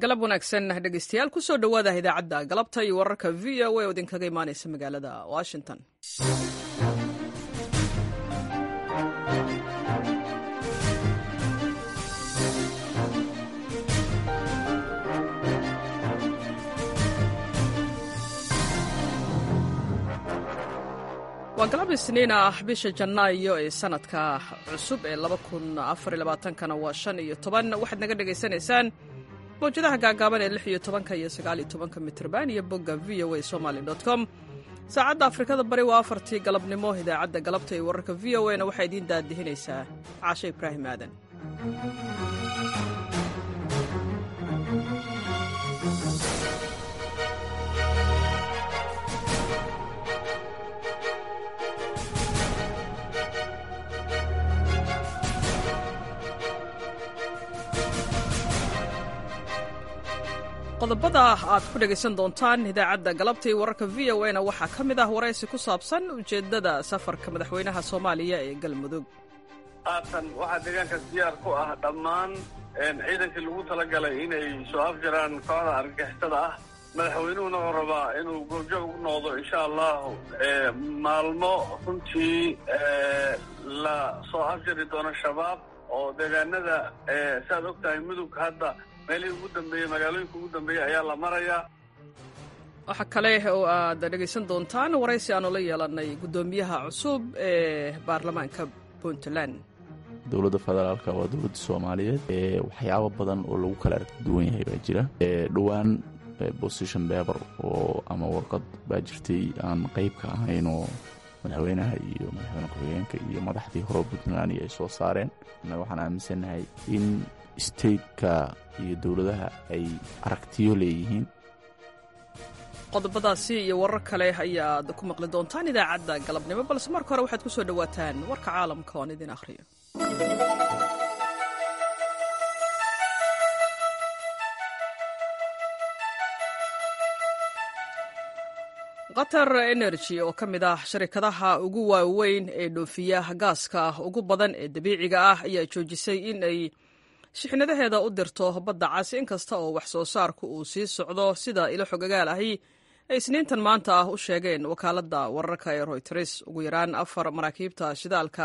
galab wanaagsan dhegeystayaal kusoo dhowaada idaacadda galabta iyo wararka v o a oo idinkaga imaaneysa magaalada washington waa galab isniin ah bisha janaayo ee sanadka cusub ee kana waa shan iyo toban waxaad naga dhegaysanaysaan mawjadaha gaagaaban ee lix iyo tobanka iyo sagaal iyo tobanka mitrban iyo bogga v o a somaly com saacadda afrikada bari waa afartii galabnimo idaacadda galabta ee wararka v o a na waxaa idiin daadihinaysaa caashe ibraahim aadan qodobada aad ku dhegaysan doontaan idaacadda galabta iyo wararka v o a na waxaa ka mid ah waraysi ku saabsan ujeeddada safarka madaxweynaha soomaaliya ee galmudug haatan waxaa deegaankaas diyaar ku ah dhammaan ciidankii lagu talagalay inay soo afjaraan kooxda argagixisada ah madaxweynuhuna wuxuu rabaa inuu goobjoog u noqdo insha allahu maalmo runtii la soo afjari doono shabaab oo deegaanada saaad og tahay mudug hadda meelihii ugu dambeeyey magaalooyinka ugu dambeeyey ayaa la marayaa waxaa kale oo aad dhegaysan doontaan waraysi aanu la yeelanay guddoomiyaha cusub ee baarlamaanka puntland dowladda federaalka waa dowladda soomaaliyeed waxyaabo badan oo lagu kala aragti duwan yahay baa jira dhowaan position beber oo ama warqad baa jirtay aan qayb ka ahayn oo madaxweynaha iyo madaxweyne ku-xigeenka iyo madaxdii hore puntland ay soo saareen annaga waxaan aaminsannahay in stateka iyo dowladaha ay aragtiyo leeyihiin qodobadaasi iyo warar kale ayaad ku maqli doontaan idaacadda galabnimo balse marka hore waxaad ku soo dhowaataan warka caalamka oon idin akhriyo qatar energy oo ka mid ah sharikadaha ugu waaweyn ee dhoofiya gaaska ugu badan ee dabiiciga ah ayaa joojisay in ay shixnadaheeda u dirto badda cas inkasta oo wax soo saarku uu sii socdo sida ilo xogagaal ahi ay isniintan maanta ah u sheegeen wakaaladda wararka ee royters ugu yaraan afar maraakiibta shidaalka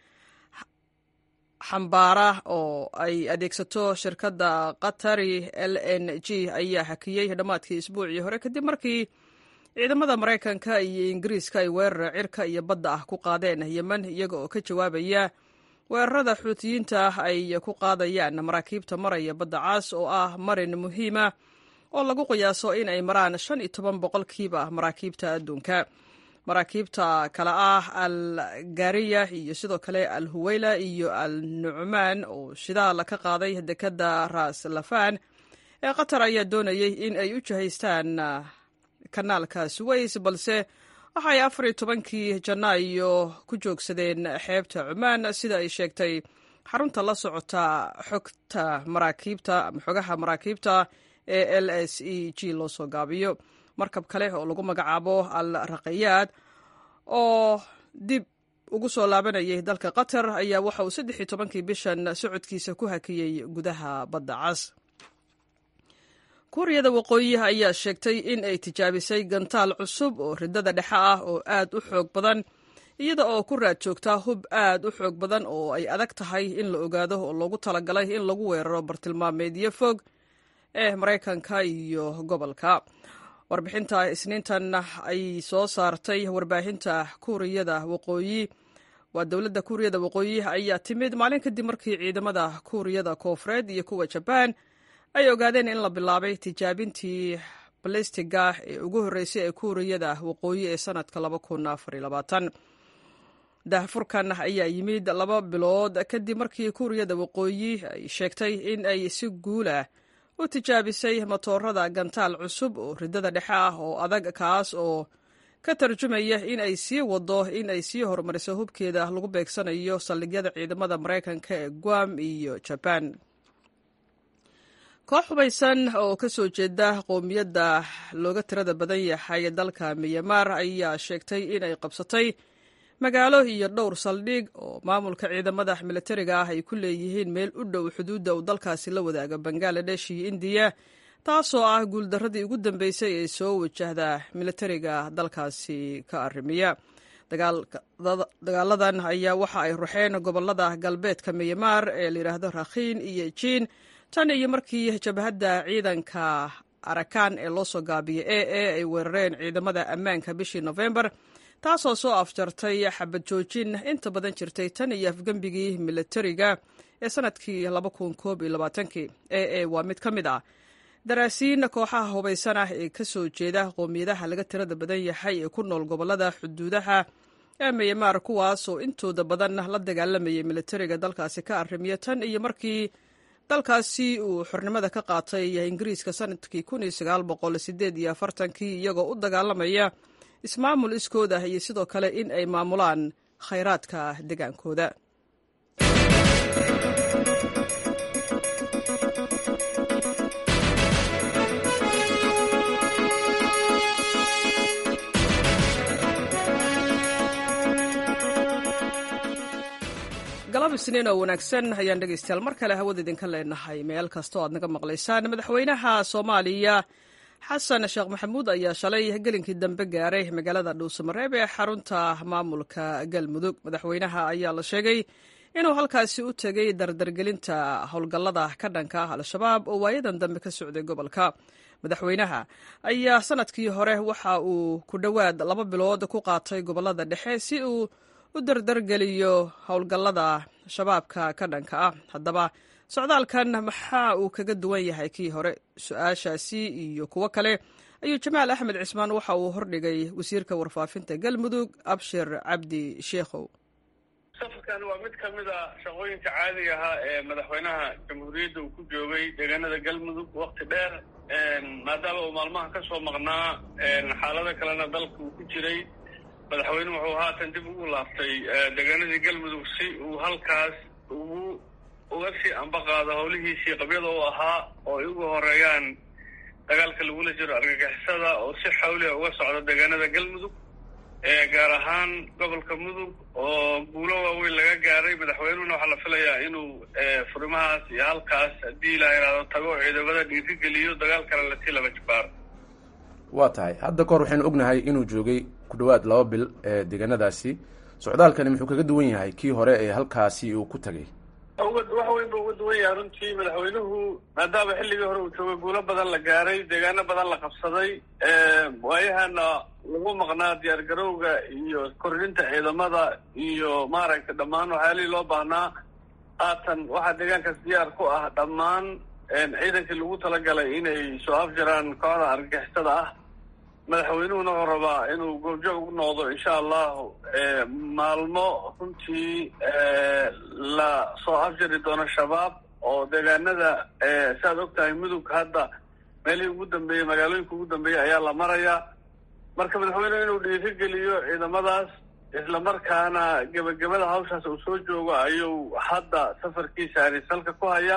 xambaara oo ay adeegsato shirkadda qatari l n g ayaa hakiyey dhammaadkii isbuucii hore kadib markii ciidamada maraykanka iyo ingiriiska ay weerar cirka iyo badda ah ku qaadeen yemen iyaga oo ka jawaabaya weerarada xuutiyiinta ay ku qaadayaan maraakiibta maraya badda caas oo ah marin muhiima oo lagu qiyaaso in ay maraan shan iyo toban boqolkiiba maraakiibta adduunka maraakiibta kale ah al gariya iyo sidoo kale al huweyla iyo al nucmaan oo shidaal ka qaaday dekadda ras lafan ee qatar ayaa doonayay in ay u jihaystaan kanaalka suways balse waxay afar iyo tobankii janaayo ku joogsadeen xeebta cumaan sida ay sheegtay xarunta la socota xogta maraakiibta ama xogaha maraakiibta ee l s e g loo soo gaabiyo markab kale oo lagu magacaabo al raqayaad oo dib ugu soo laabanayay dalka qatar ayaa waxa uu saddex iyo tobankii bishan socodkiisa ku hakiyey gudaha badda cas kuuriyada waqooyi ayaa sheegtay in ay tijaabisay gantaal cusub oo ridada dhexe ah oo aad u xoog badan iyada oo ku raad joogtaa hub aad u xoog badan oo ay adag tahay in la ogaado oo loogu talagalay in lagu weeraro bartilmaameedyo fog ee maraykanka iyo gobolka warbixinta isniintan ay soo saartay warbaahinta kuuriyada waqooyi waa dowladda kuuriyada waqooyi ayaa timid maalin kadib markii ciidamada kuuriyada koofureed iyo kuwa jabaan ay ogaadeen in la bilaabay tijaabintii balistiga ee ugu horreysay ee kuuriyada waqooyi ee sanadka dahfurkan ayaa yimid laba bilood kadib markii kuuriyada waqooyi ay sheegtay in ay si guulah u tijaabisay matoorada gantaal cusub oo ridada dhexe ah oo adag kaas oo ka tarjumaya in ay sii wado in ay sii horumariso hubkeeda lagu beegsanayo saldhigyada ciidamada maraykanka ee guam iyo jabaan koox hubaysan oo ka soo jeeda qowmiyadda looga tirada badan yahay dalka miyamaar ayaa sheegtay inay qabsatay magaalo iyo dhowr saldhig oo maamulka ciidamada militariga ah ay ku leeyihiin meel u dhow xuduudda uu dalkaasi la wadaaga bangaladesh iyo indiya taasoo ah guuldarradii ugu dambeysay ee soo wajahda militariga dalkaasi ka arrimiya dagaaladan ayaa waxa ay ruxeen gobolada galbeedka miyamaar ee layidhaahdo rakhiin iyo jiin tan iyo markii jabhadda ciidanka arakan ee loo soo gaabiyay e e ay weerareen ciidamada ammaanka bishii nofembar taasoo soo afjartay xabad joojin inta badan jirtay tan iyo afgembigii militariga ee sanadkii e e waa mid ka mid ah daraasiin kooxaha hubaysan ah ee ka soo jeeda qoomiyadaha laga tirada badan yahay ee ku nool gobolada xuduudaha ee miyamaar kuwaas oo intooda badan la dagaalamayay militariga dalkaasi ka arrimiya tan iyo markii dalkaasi uu xornimada ka qaatay ingiriiska sanadkii kii iyagoo u dagaalamaya ismaamul iskooda iyo sidoo kale in ay maamulaan khayraadka degaankooda galab isniin oo wanaagsan ayaan dhegaystayaal mar kale hawada idinka leenahay meel kasta oo aad naga maqlaysaan madaxweynaha soomaaliya xasan sheekh maxamuud ayaa shalay gelinkii dambe gaaray magaalada dhuusamareeb ee xarunta maamulka galmudug madaxweynaha ayaa la sheegay inuu halkaasi u tegay dardargelinta howlgallada ka dhanka ah al-shabaab oo waayadan dambe ka socday gobolka madaxweynaha ayaa sanadkii hore waxa uu ku dhowaad laba bilood ku qaatay gobolada dhexe si uu u dardargeliyo howlgallada shabaabka ka dhanka ah haddaba socdaalkan maxaa uu kaga duwan yahay kii hore su-aashaasi iyo kuwo kale ayuu jamaal axmed cismaan waxa uu hordhigay wasiirka warfaafinta galmudug abshir cabdi sheekhow safarkan waa mid ka mid a shaqooyinka caadiga ahaa ee madaxweynaha jamhuuriyadda uu ku joogay deegaanada galmudug wakti dheer maadaama uu maalmaha ka soo maqnaa xaalado kalena dalka uu ku jiray madaxweynuhu wuxuu haatan dib ugu laaftay deegaanadii galmudug si uu halkaas ugu uga sii ambaqaado howlihiisii qabyada u ahaa oo ay uga horeeyaan dagaalka lagula jiro argagixisada oo si xawliha uga socda deegaanada galmudug gaar ahaan gobolka mudug oo guulo waaweyn laga gaaray madaxweynuhuna waxaa la filayaa inuu furimahaas iyo halkaas haddii la yidhaahdo tago ciidamada dhiirigeliyo dagaal kale lasii laba jibaaro waa tahay hadda kahor waxaynu ognahay inuu joogay ku dhowaad laba bil ee deegaanadaasi socdaalkani muxuu kaga duwan yahay kii hore ee halkaasi uu ku tagay wax weyn ba uga duwan yahay runtii madaxweynuhu maadaama xilligii hore uu joogay guulo badan la gaaray deegaano badan la qabsaday waayahana lagu maqnaa diyaar garowga iyo kordhinta ciidamada iyo maaragtay dhammaan waxyaalihii loo baahnaa haatan waxaa deegaankaas diyaar ku ah dhammaan ciidankii lagu talagalay inay soo afjaraan kooxda argagixisada ah madaxweynuhuna wuxuu rabaa inuu goobjoog u noqdo insha allahu maalmo runtii la soo afjari doono shabaab oo deegaanada saaad og tahay mudug hadda meelihii ugu dambeeyey magaalooyinka ugu dambeeyey ayaa la marayaa marka madaxweynuhu inuu dhiirigeliyo ciidamadaas islamarkaana gebagabada hawshaas uu soo joogo ayuu hadda safarkiisa arisalka ku hayaa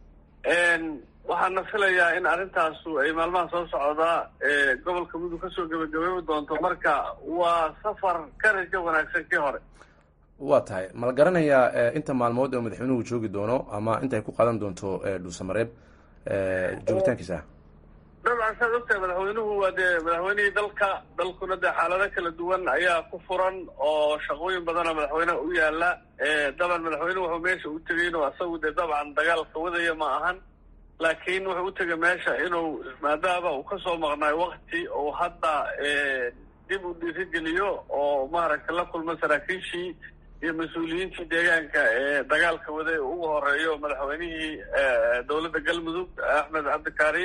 waxaana filayaa in arrintaasu ay maalmaha soo socdaa gobolka mudug kasoo gebagabeebi doonto marka waa safar ka rajo wanaagsan kii hore waa tahay ma la garanayaa inta maalmood oo madaxweynuhu joogi doono ama inta ay ku qaadan doonto dhuusamareeb joogitaankiisa dabcan saad ogtahay madaxweynuhu waa dee madaxweynihii dalka dalkuna dee xaalado kala duwan ayaa ku furan oo shaqooyin badana madaxweyneha u yaala daban madaxweynuhu wuxuu meesha u tegay inuu asagu dee dabcan dagaalka wadaya ma ahan laakiin wuxuu u tegay meesha inuu maadaama uu kasoo maqnaay wakti uu hadda dib u dhiirigeliyo oo maaragtay la kulmo saraakiishii iyo mas-uuliyiintii deegaanka ee dagaalka waday ugu horeeyo madaxweynihii dowladda galmudug axmed cabdikaari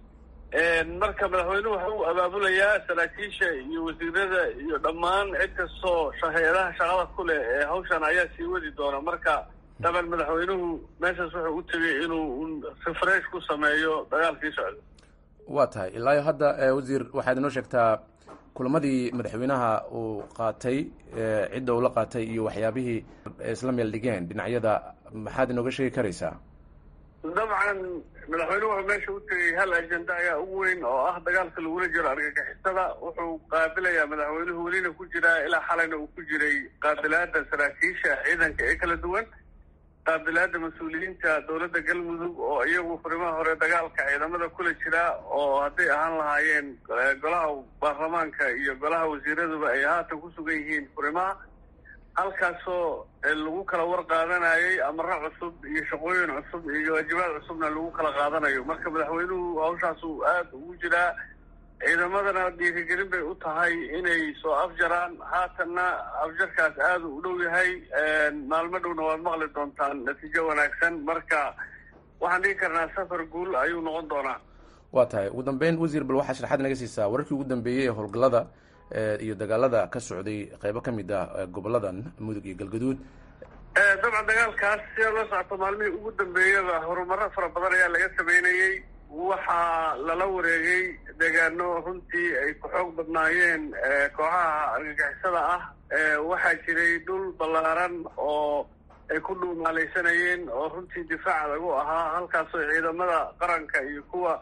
marka madaxweynuhu waxa uu abaabulayaa saraakiisha iyo wasiirada iyo dhammaan cid kastoo hay-adaha shaqada ku leh ee hawshan ayaa sii wadi doona marka daban madaxweynuhu meeshaas wuxuu u tegay inuu refresh ku sameeyo dagaalkii socda waa tahay ilaayo hadda wasiir waxaad inoo sheegtaa kulamadii madaxweynaha uu qaatay cidda uu la qaatay iyo waxyaabihii isla meel dhigeen dhinacyada maxaad inooga sheegi karaysaa dabcan madaxweynuhu wuxuu meesha u tegay hal ajenda ayaa ugu weyn oo ah dagaalka lagula jiro argagixisada wuxuu qaabilayaa madaxweynuhu welina ku jiraa ilaa xalayna uu ku jiray qaabilaada saraakiisha ciidanka ee kala duwan qaabilaada mas-uuliyiinta dowladda galmudug oo iyagu furimaha hore dagaalka ciidamada kula jira oo hadday ahaan lahaayeen golaha baarlamaanka iyo golaha wasiiraduba ay haatan ku sugan yihiin furimaha halkaasoo lagu kala war qaadanayay amaro cusub iyo shaqooyin cusub iyo waajibaad cusubna lagu kala qaadanayo marka madaxweynuhu hawshaasu aada ugu jiraa ciidamadana dhiirigelin bay u tahay inay soo afjaraan haatanna afjarkaas aada u dhow yahay maalmo dhowna waad maqli doontaan natiijo wanaagsan marka waxaan dhigi karnaa safar guul ayuu noqon doonaa waa tahay ugu dambeyn wasiir bal waxaa sharaxaad naga siisaa wararkii ugu dambeeyey ee howlgallada iyo dagaalada ka socday qeybo ka mid ah goboladan mudug iyo galgaduud dabcan dagaalkaas sida la socoto maalmihii ugu dambeeyaba horumaro fara badan ayaa laga sameynayey waxaa lala wareegay deegaano runtii ay ku xoog badnaayeen kooxaha argagixisada ah waxaa jiray dhul ballaaran oo ay ku dhuumaalaysanayeen oo runtii difaac lagu ahaa halkaasoo ciidamada qaranka iyo kuwa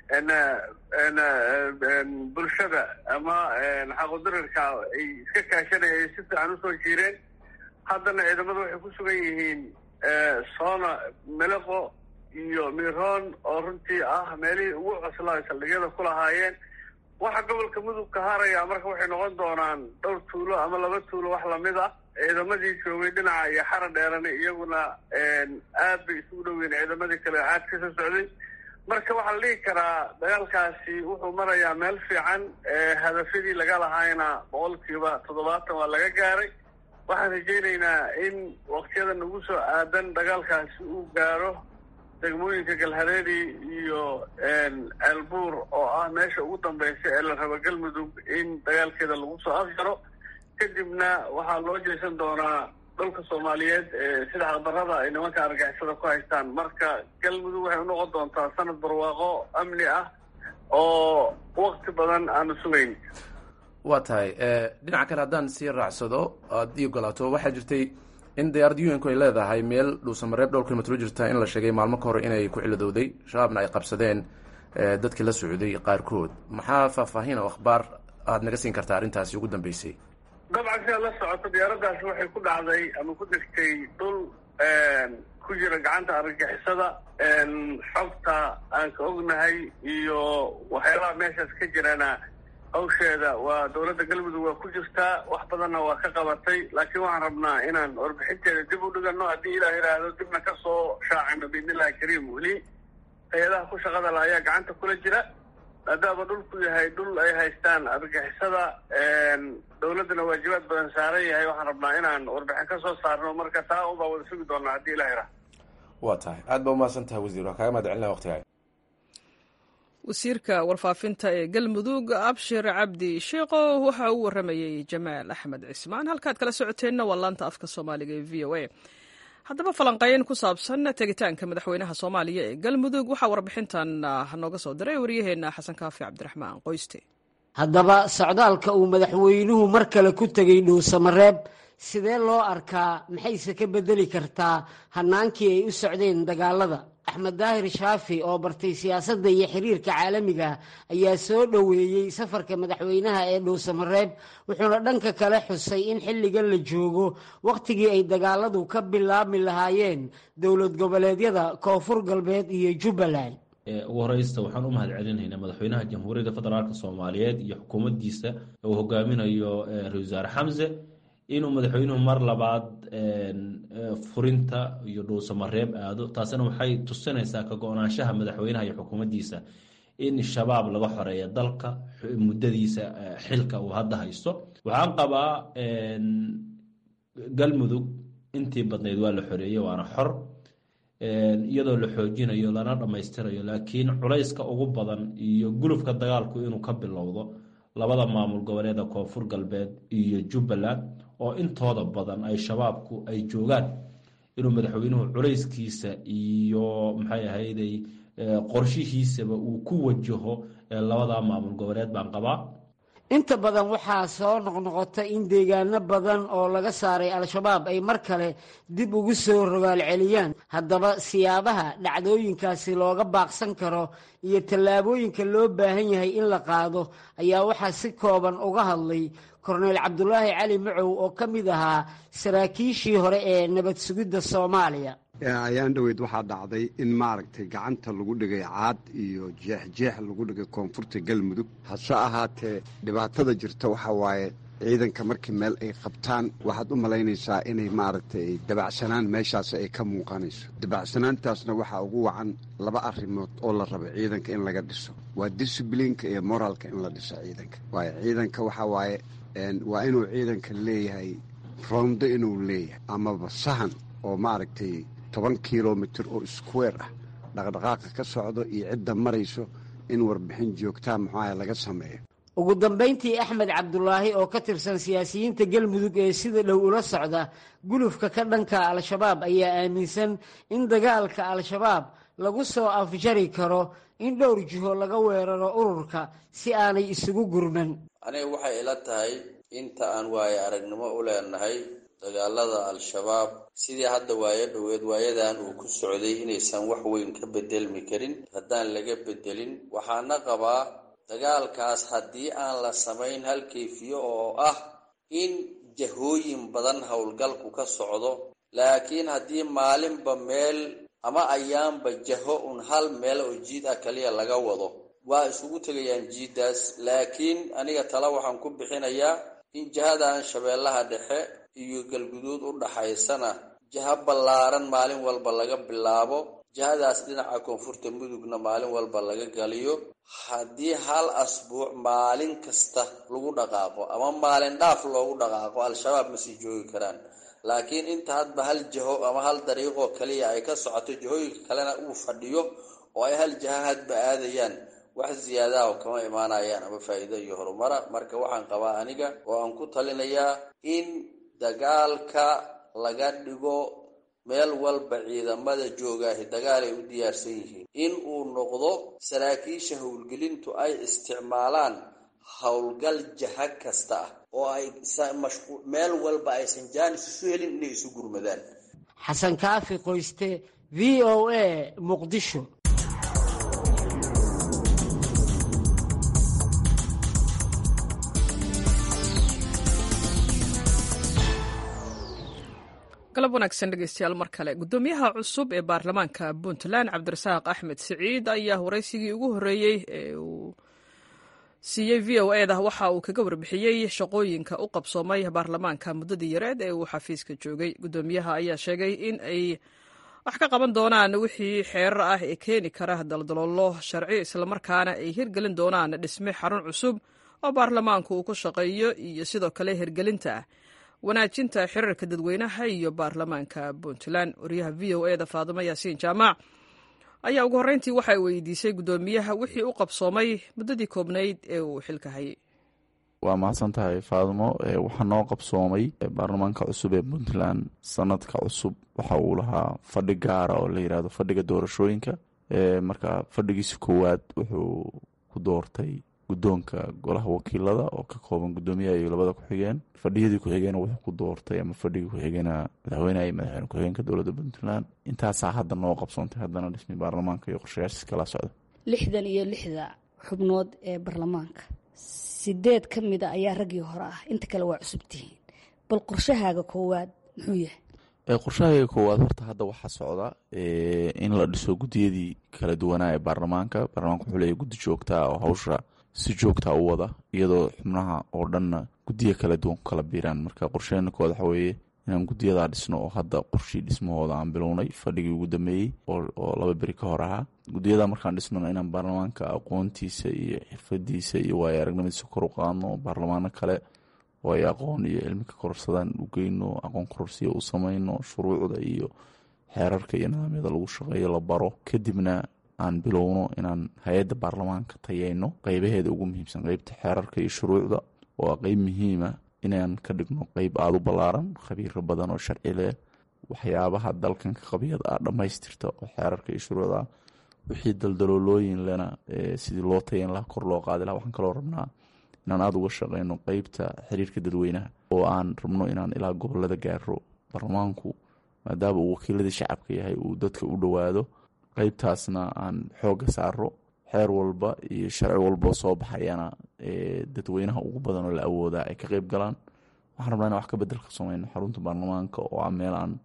bulshada ama xaqodarirka ay iska kaashanaya ay si fiican usoo jiireen haddana ciidamada waxay ku sugan yihiin soona meleqo iyo miroon oo runtii ah meelihii ugu coslaa saldhigyada ku lahaayeen waxa gobolka mudug ka haraya marka waxay noqon doonaan dhowr tuulo ama laba tuulo wax lamid ah ciidamadii joogay dhinaca iyo xara dheerani iyaguna aad bay isugu dhoweyn ciidamadii kale caad ka soo socday marka waxaa la dhihi karaa dagaalkaasi wuxuu marayaa meel fiican hadafyadii laga lahaayna boqolkiiba toddobaatan waa laga gaaray waxaan rajaynaynaa in waktiyada nagu soo aadan dagaalkaasi uu gaaro degmooyinka galhareeri iyo ceelbuur oo ah meesha ugu dambeysa ee la rabo galmudug in dagaalkeeda lagu soo afjaro kadibna waxaa loo jeesan doonaa dhulka soomaaliyeed sida xaqdarrada ay nimanka argixisada ku haystaan marka galmudug waxay unoqon doontaa sanad barwaaqo amni ah oo wakti badan aanu sugayn waa tahay dhinaca kale haddaan sii raacsado aad ii ogolaato waxaa jirtay in diyaarad un-ku ay leedahay meel dhuusamareeb dhowr kilomitr jirta in la sheegay maalmo ka hor inay ku ciladowday shabaabna ay qabsadeen dadkii la socday qaarkood maxaa faahfaahin oo akhbaar aada naga siin kartaa arrintaasi ugu dambeysay dabcan sidaad la socoto diyaaraddaasi waxay ku dhacday ama ku degtay dhul ku jira gacanta argagixisada xogta aan ka ognahay iyo waxyaabaha meeshaas ka jirana hawsheeda waa dowladda galmudug waa ku jirtaa wax badanna waa ka qabatay laakiin waxaan rabnaa inaan warbixinteeda dib u dhigano haddii ilaah yidhaahdo dibna ka soo shaacino biidnillahi kariim weli hay-adaha ku shaqada la ayaa gacanta kula jira maadaama dhulku yahay dhul ay haystaan argixisada dowladdana waajibaad badan saaran yahay waxaan rabnaa inaan warbixin ka soo saarno marka taa unbaa wada sugi doonaa haddii ilah yidhaahdo waa tahay aad baa umahadsan tahay wasiir waa kaaga mahad celina waqtiga wasiirka warfaafinta ee galmudug abshir cabdi sheekho waxa uu waramayey jamaal axmed cismaan halkaad kala socoteenna waa laanta afka soomaaliga ee v o a haddaba falanqeyn ku saabsan tegitaanka madaxweynaha soomaaliya ee galmudug waxaa warbixintan nooga soo diray waryaheena xasan kaafi cabdiraxmaan qoyste haddaba socdaalka uu madaxweynuhu mar kale ku tegey dhuusamareeb sidee loo arkaa maxayse ka bedeli kartaa hannaankii ay u socdeen dagaalada axmed daahir shaafi oo bartay siyaasadda iyo xiriirka caalamiga ayaa soo dhoweeyey safarka madaxweynaha ee dhuusamareeb wuxuuna dhanka kale xusay in xilligan la joogo wakhtigii ay dagaaladu ka bilaabmi lahaayeen dowlad goboleedyada koonfur galbeed iyo jubbaland ugu horeysta waxaan u mahad celinaynaa madaxweynaha jamhuuriyadda federaalk soomaaliyeed iyo xukuumaddiisa uu hogaaminayo ra-isul wasaare xamse inuu madaxweynuhu mar labaad furinta iyo dhuusamareeb aado taasina waxay tusinaysaa ka go-naanshaha madaxweynaha iyo xukuumaddiisa in shabaab laga xoreeya dalka muddadiisa xilka uu hadda haysto waxaan qabaa galmudug intii badnayd waa la xoreeyey waana xor iyadoo la xoojinayo lana dhammaystirayo laakiin culayska ugu badan iyo gulufka dagaalku inuu ka bilowdo labada maamul goboleeda koonfur galbeed iyo jubbaland oo intooda badan ay shabaabku ay joogaan inuu madaxweynuhu culayskiisa iyo maxay ahayday qorshihiisaba uu ku wajaho labada maamul goboleed baan qabaa inta badan waxaa soo noqnoqota in deegaano badan oo laga saaray al-shabaab ay mar kale dib ugu soo rogaal celiyaan haddaba siyaabaha dhacdooyinkaasi looga baaqsan karo iyo tallaabooyinka loo baahan yahay in la qaado ayaa waxaa si kooban uga hadlay korneyl cabdulaahi cali macow oo ka mid ahaa saraakiishii hore ee nabad sugidda soomaaliya ayaan dhoweyd waxaa dhacday in maaragtay gacanta lagu dhigay caad iyo jeexjeex lagu dhigay koonfurta galmudug hase ahaatee dhibaatada jirta waxaa waaye ciidanka markii meel ay qabtaan waxaad u malaynaysaa inay maaragtay dabacsanaan meeshaas ay ka muuqanayso dabacsanaantaasna waxaa ugu wacan laba arrimood oo la raba ciidanka in laga dhiso waa disiblinka iyo moraalka in la dhiso ciidanka waayo ciidanka waxaa waaye waa inuu ciidanka leeyahay rondo inuu leeyahay amaba sahan oo maaragtay toban kilomitir oo square ah dhaqdhaqaaqa ka socdo iyo cidda marayso in warbixin joogtaa muxuaha laga sameeyo ugu dambayntii axmed cabdulaahi oo ka tirsan siyaasiyiinta galmudug ee sida dhow ula socda gulufka ka dhanka al-shabaab ayaa aaminsan in dagaalka al-shabaab lagu soo afjari karo in dhowr jiho laga weeraro ururka si aanay isugu gurman aniga waxay ila tahay inta aan waaye aragnimo u leenahay dagaalada al-shabaab sidii hadda waayo dhoweed waayadan uu ku socday inaysan wax weyn ka bedelmi karin haddaan laga bedelin waxaana qabaa dagaalkaas haddii aan la samayn hal kayfiyo oo ah in jahooyin badan howlgalku ka socdo laakiin haddii maalinba meel ama ayaanba jaho un hal meel oo jiid ah kaliya laga wado waa isugu tegayaan jiiddaas laakiin aniga tala waxaan ku bixinayaa in jihadan shabeellaha dhexe iyo galguduud u dhaxaysana jaha ballaaran maalin walba laga bilaabo jihadaas dhinaca koonfurta mudugna maalin walba laga galiyo haddii hal asbuuc maalin kasta lagu dhaqaaqo ama maalin dhaaf loogu dhaqaaqo al-shabaab ma sii joogi karaan laakiin inta hadba hal jaho ama hal dariiqoo kaliya ay ka socoto jahooyinka kalena uu fadhiyo oo ay hal jaha hadba aadayaan wax ziyaadaha kama imaanayaan ama faa'iido iyo horumara marka waxaan qabaa aniga oo aan ku talinayaa in dagaalka laga dhigo meel walba ciidamada joogaahi dagaal ay u diyaarsan yihiin in uu noqdo saraakiisha howlgelintu ay isticmaalaan howlgal jaha kasta ah oo ay meel walba aysan jaanis isu helin inay isu gurmadaan xasan kaafi qoyste v o a muqdisho galab wanaagsan dhegeystayaal mar kale guddoomiyaha cusub ee baarlamaanka puntland cabdirasaaq axmed siciid ayaa waraysigii ugu horreeyey ee uu siiyey v o eda waxa uu kaga warbixiyey shaqooyinka u qabsoomay baarlamaanka muddadii yareed ee uu xafiiska joogay guddoomiyaha ayaa sheegay in ay wax ka qaban doonaan wixii xeerar ah ee keeni kara daldaloolo sharci islamarkaana ay hirgelin doonaan dhisme xarun cusub oo baarlamaanku uu ku shaqeeyo iyo sidoo kale hirgelinta wanaajinta xiriirka dadweynaha iyo baarlamaanka puntland wariyaha v o eda faadimo yaasiin jaamac ayaa ugu horreyntii waxay weydiisay guddoomiyaha wixii u qabsoomay muddadii koobnayd ee uu xilka hayay waa mahadsan tahay faadimo waxaa noo qabsoomay baarlamaanka cusub ee puntland sanadka cusub waxa uu lahaa fadhi gaara oo la yidhaahdo fadhiga doorashooyinka marka fadhigiisa koowaad wuxuu ku doortay guddoonka golaha wakiilada oo ka kooban guddoomiyaha iyo labada ku-xigeen fadhiyadii ku-xigeen wuxuu ku doortay ama fadhigii ku-xigeenaa madaxweyneha iyo madaxweyne ku-xigeenka dowladda puntland intaasaa hadda noo qabsoontay haddana dhismi baarlamaanka iyo qorshayaashiis kala socda lixdan iyo lixda xubnood ee baarlamaanka sideed ka mida ayaa raggii hore ah inta kale waa cusub tihiin bal qorshahaaga koowaad muxuu yahay qorshahayga koowaad horta hadda waxaa socda in la dhiso guddiyadii kala duwanaa ee baarlamaanka baarlamaanka wuxuu leeyahy guddi joogtaa oo hawsha si joogtaa u wada iyadoo xubnaha oo dhanna guddiya kala duwan ku kala biiraan marka qorsheena koowaad waxa weeye inaan guddiyadaa dhisno oo hadda qorshii dhismahooda aan bilownay fadhigii ugu dambeeyey oo laba beri ka hor ahaa guddiyada markaan dhisnona inaan baarlamaanka aqoontiisa iyo xirfadiisa iyo waayo aragnimadiisa kor u qaadno baarlamaano kale oo ay aqoon iyo cilmi ka kororsadaan u geyno aqoon kororsiya u samayno shuruucda iyo xeerarka iyo nidaamyada lagu shaqeeyo la baro kadibna aan bilowno inaan hay-adda baarlamaanka tayeyno qeybaheeda ugu muhiimsan qeybta xeerarka iyo shuruucda oo a qeyb muhiima inaan ka dhigno qeyb aada u ballaaran khabiiro badan oo sharci leh waxyaabaha dalkan ka qabyada ah dhammaystirta oo xeerarka iyo shuruucda wixii daldaloolooyin lena sidii loo tayan laha kor loo qaadi laha waxaan kaloo rabnaa inaan aada uga shaqeyno qeybta xiriirka dadweynaha oo aan rabno inaan ilaa gobolada gaaro baarlamaanku maadaama uu wakiiladii shacabka yahay uu dadka u dhowaado qeybtaasna aan xooga saaro xeer walba iyo sharci walbao soo baxayana dadweynaha ugu badan oo la awoodaa ay ka qeyb galaan waxaan rabnaa in wax ka bedel ka sameyno xarunta baarlamaanka oo ah meel aan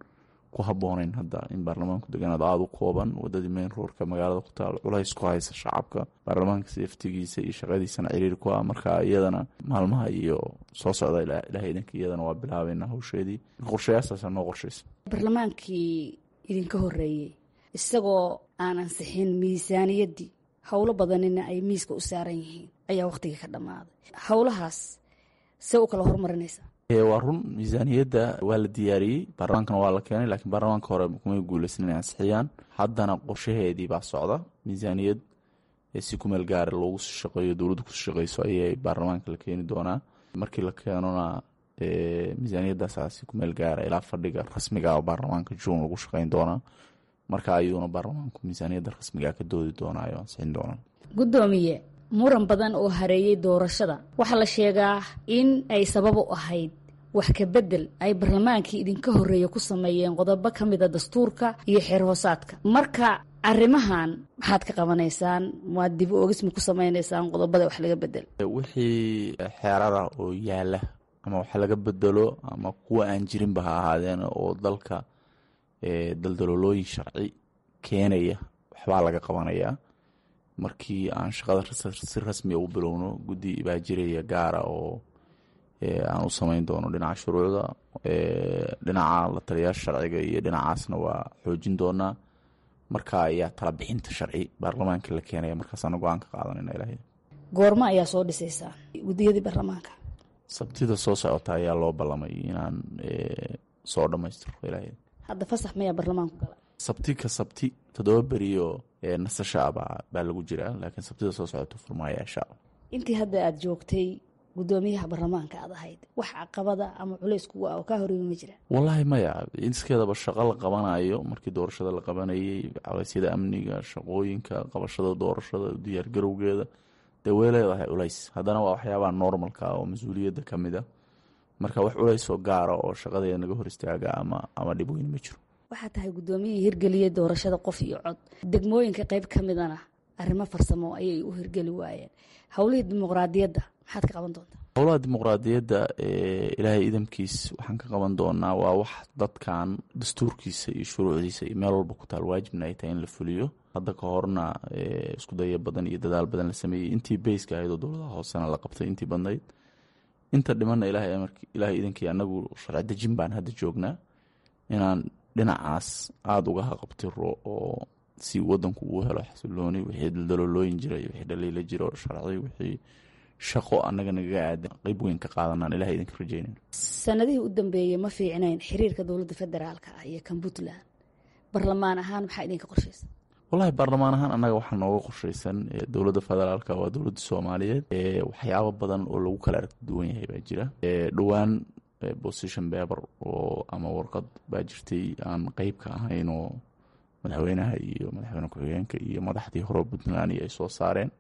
ku habooneyn hadda in baarlamaanku deganaad aada u kooban wadadii main roorka magaalada ku taal culays ku haysa shacabka baarlamaanka seeftigiisa iyo shaqadiisana ciriir ku ah marka iyadana maalmaha iyo soo socda ilahay idanka iyadana waa bilaabeynaa hawsheedii qorshayaastaasa noo qorshaysa barlamaankii idinka horeeyey isagoo aan ansixin miisaaniyaddii howlo badanina ay miiska u saaran yihiin ayaa wakhtigii ka dhammaaday howlahaas see u kala horumarinaysaa waa run miisaaniyadda waa la diyaariyey baarlamaankana waa la keenay laakiin baarlamaanka hore kumay guuleysan inay ansixiyaan haddana qorshaheedii baa socda miisaaniyad si kumeel gaara loogu shaqeeyo dowladdu ku shaqeyso ayay baarlamaanka la keeni doonaa markii la keenona miisaaniyaddaasa si kumeel gaara ilaa fadhiga rasmiga oo baarlamaanka juun lagu shaqeyn doonaa marka ayuuna baarlamaanku miisaaniyadda rasmiga ka doodi doonaa oo ansixin doonaa guddoomiye muran badan oo hareeyey doorashada waxaa la sheegaa in ay sabab u ahayd wax ka bedel ay barlamaankii idinka horreeya ku sameeyeen qodobo ka mida dastuurka iyo xeer hoosaadka marka arrimahan maxaad ka qabanaysaan maad dib oogisma ku samaynaysaan qodobada wax laga bedel wixii xeerara oo yaala ama wax laga bedelo ama kuwa aan jirinba ha ahaadeen oo dalka daldaloolooyin sharci keenaya waxbaa laga qabanayaa markii aan shaqada si rasmiya u bilowno guddi baa jiraya gaara oo aan u samayn doono dhinaca shuruucda dhinaca la taliyaasha sharciga iyo dhinacaasna waa xoojin doonaa marka ayaa tala bixinta sharci baarlamaanka la keenaya markaasaana go-aan ka qaadanayna ilaah goormo ayaa soo dhisaysaan guddiyadii baarlamaanka sabtida soo socota ayaa loo ballamay inaan soo dhammaystiro ilaah hadda fasax mayaa baarlamaanku gala sabti ka sabti toddoba beriyo nasasha baa baa lagu jiraa laakiin sabtida soo socota furmaaya insha alla intii hadda aada joogtay guddoomiyaha baarlamaanka aad ahayd wax caqabada ama culays kugu ah oo kaa horreeyay ma jira wallaahi maya iskeedaba shaqo la qabanayo markii doorashada la qabanayay cawaysyada amniga shaqooyinka qabashada doorashada diyaargarowgeeda dee way leedahay culays haddana waa waxyaabaha normalka oo mas-uuliyadda ka mid a marka wax culays oo gaara oo shaqadeeda naga hor istaaga ama ama dhib weyn ma jiro waxaa tahay guddoomiyihii hirgeliyey doorashada qof iyo cod degmooyinka qayb ka midana arrimo farsamo ayay u hirgeli waayeen howlihii dimuqraadiyadda maxaad ka qaban doontaa howlaha dimuqraadiyadda ilaahay idamkiis waxaan ka qaban doonaa waa wax dadkan dastuurkiisa iyo shuruucdiisa iyo meel walba ku taal waajibna ay tahay in la fuliyo hadda ka horna isku daya badan iyo dadaal badan la sameeyey intii beyska ahayd oo dowladaha hoosena la qabtay intii badnayd inta dhimanna ilaahay idankii anagu sharci dejin baan hadda joognaa inaan dhinacaas aada uga haqabtiro oo si wadanku uu helo xasilooni wixii daldaloolooyin jira iyo wixii dhaliila jiro sharci wixii shaqo annaga nagaga aadan qeyb weyn ka qaadanaan ilahay idinka rajeynayno sanadihii u dambeeyey ma fiicnayn xiriirka dowladda federaalka ah iyo kan puntland barlamaan ahaan maxaa idinka qorshaysa wallahi baarlamaan ahaan annaga waxaa nooga qorshaysan dowladda federaalka waa dowladda soomaaliyeed waxyaabo badan oo lagu kala aragti duwan yahay baa jira dhowaan position beber oo ama warqad baa jirtay aan qeyb ka ahayn oo madaxweynaha iyo madaxweyne ku-xigeenka iyo madaxdii hore puntland ay soo saareen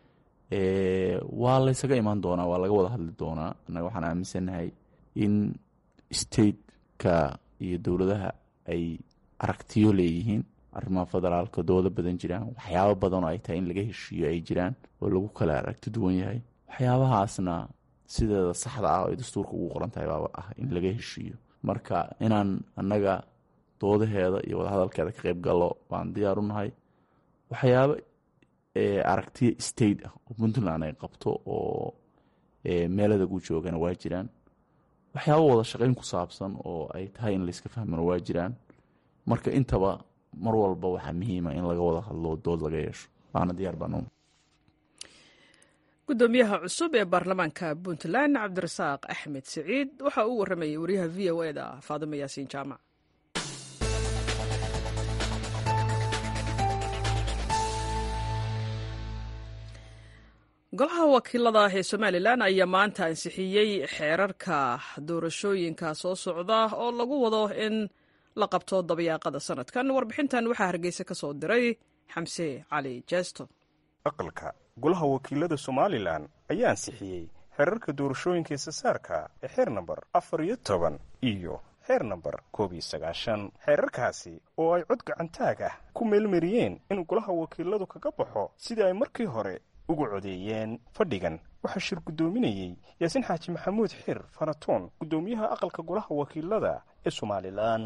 waa laysaga imaan doonaa waa laga wada hadli doonaa annaga waxaan aaminsannahay in stateka iyo dowladaha ay aragtiyo leeyihiin arrimaha federaalka doodo badan jiraan waxyaabo badan oo ay tahay in laga heshiiyo ay jiraan oo lagu kala aragti duwan yahay waxyaabahaasna sideeda saxda ah oo ay dastuurka ugu qoran tahay baaba ah in laga heshiiyo marka inaan annaga doodaheeda iyo wadahadalkeeda ka qeyb gallo baan diyaar u nahay waxyaabo aragtiya state ah oo puntland ay qabto oo meelada gu joogana waa jiraan waxyaabo wada shaqeyn ku saabsan oo ay tahay in layska fahmano waa jiraan marka intaba mar walba waxaa muhiima in laga wada hadlo dood laga yeesho waana diyaar baan gudoomiyaha cusub ee baarlamaanka puntland cabdirasaaq axmed siciid waxa uu waramayay wariyaha v o e da faadimo yaasiin jaamac golaha wakiilada ee somalilan ayaa maanta ansixiyey xeerarka doorashooyinka soo socda oo lagu wado in la qabto dabayaaqada sanadkan warbixintan waxaa hargeysa ka soo diray xamse cali jeesto aqalka golaha wakiilada somalilan ayaa ansixiyey xeerarka doorashooyinka isasaarka ee xeer namber afar iyo toban iyo xeer namber koob iyo sagaashan xeerarkaasi oo ay cod gacantaag ah ku meelmariyeen in golaha wakiiladu kaga baxo sidii ay markii hore ugu codeeyeen fadhigan waxaa shir guddoominayey yaasiin xaaji maxamuud xir faratoon guddoomiyaha aqalka golaha wakiilada ee somalilan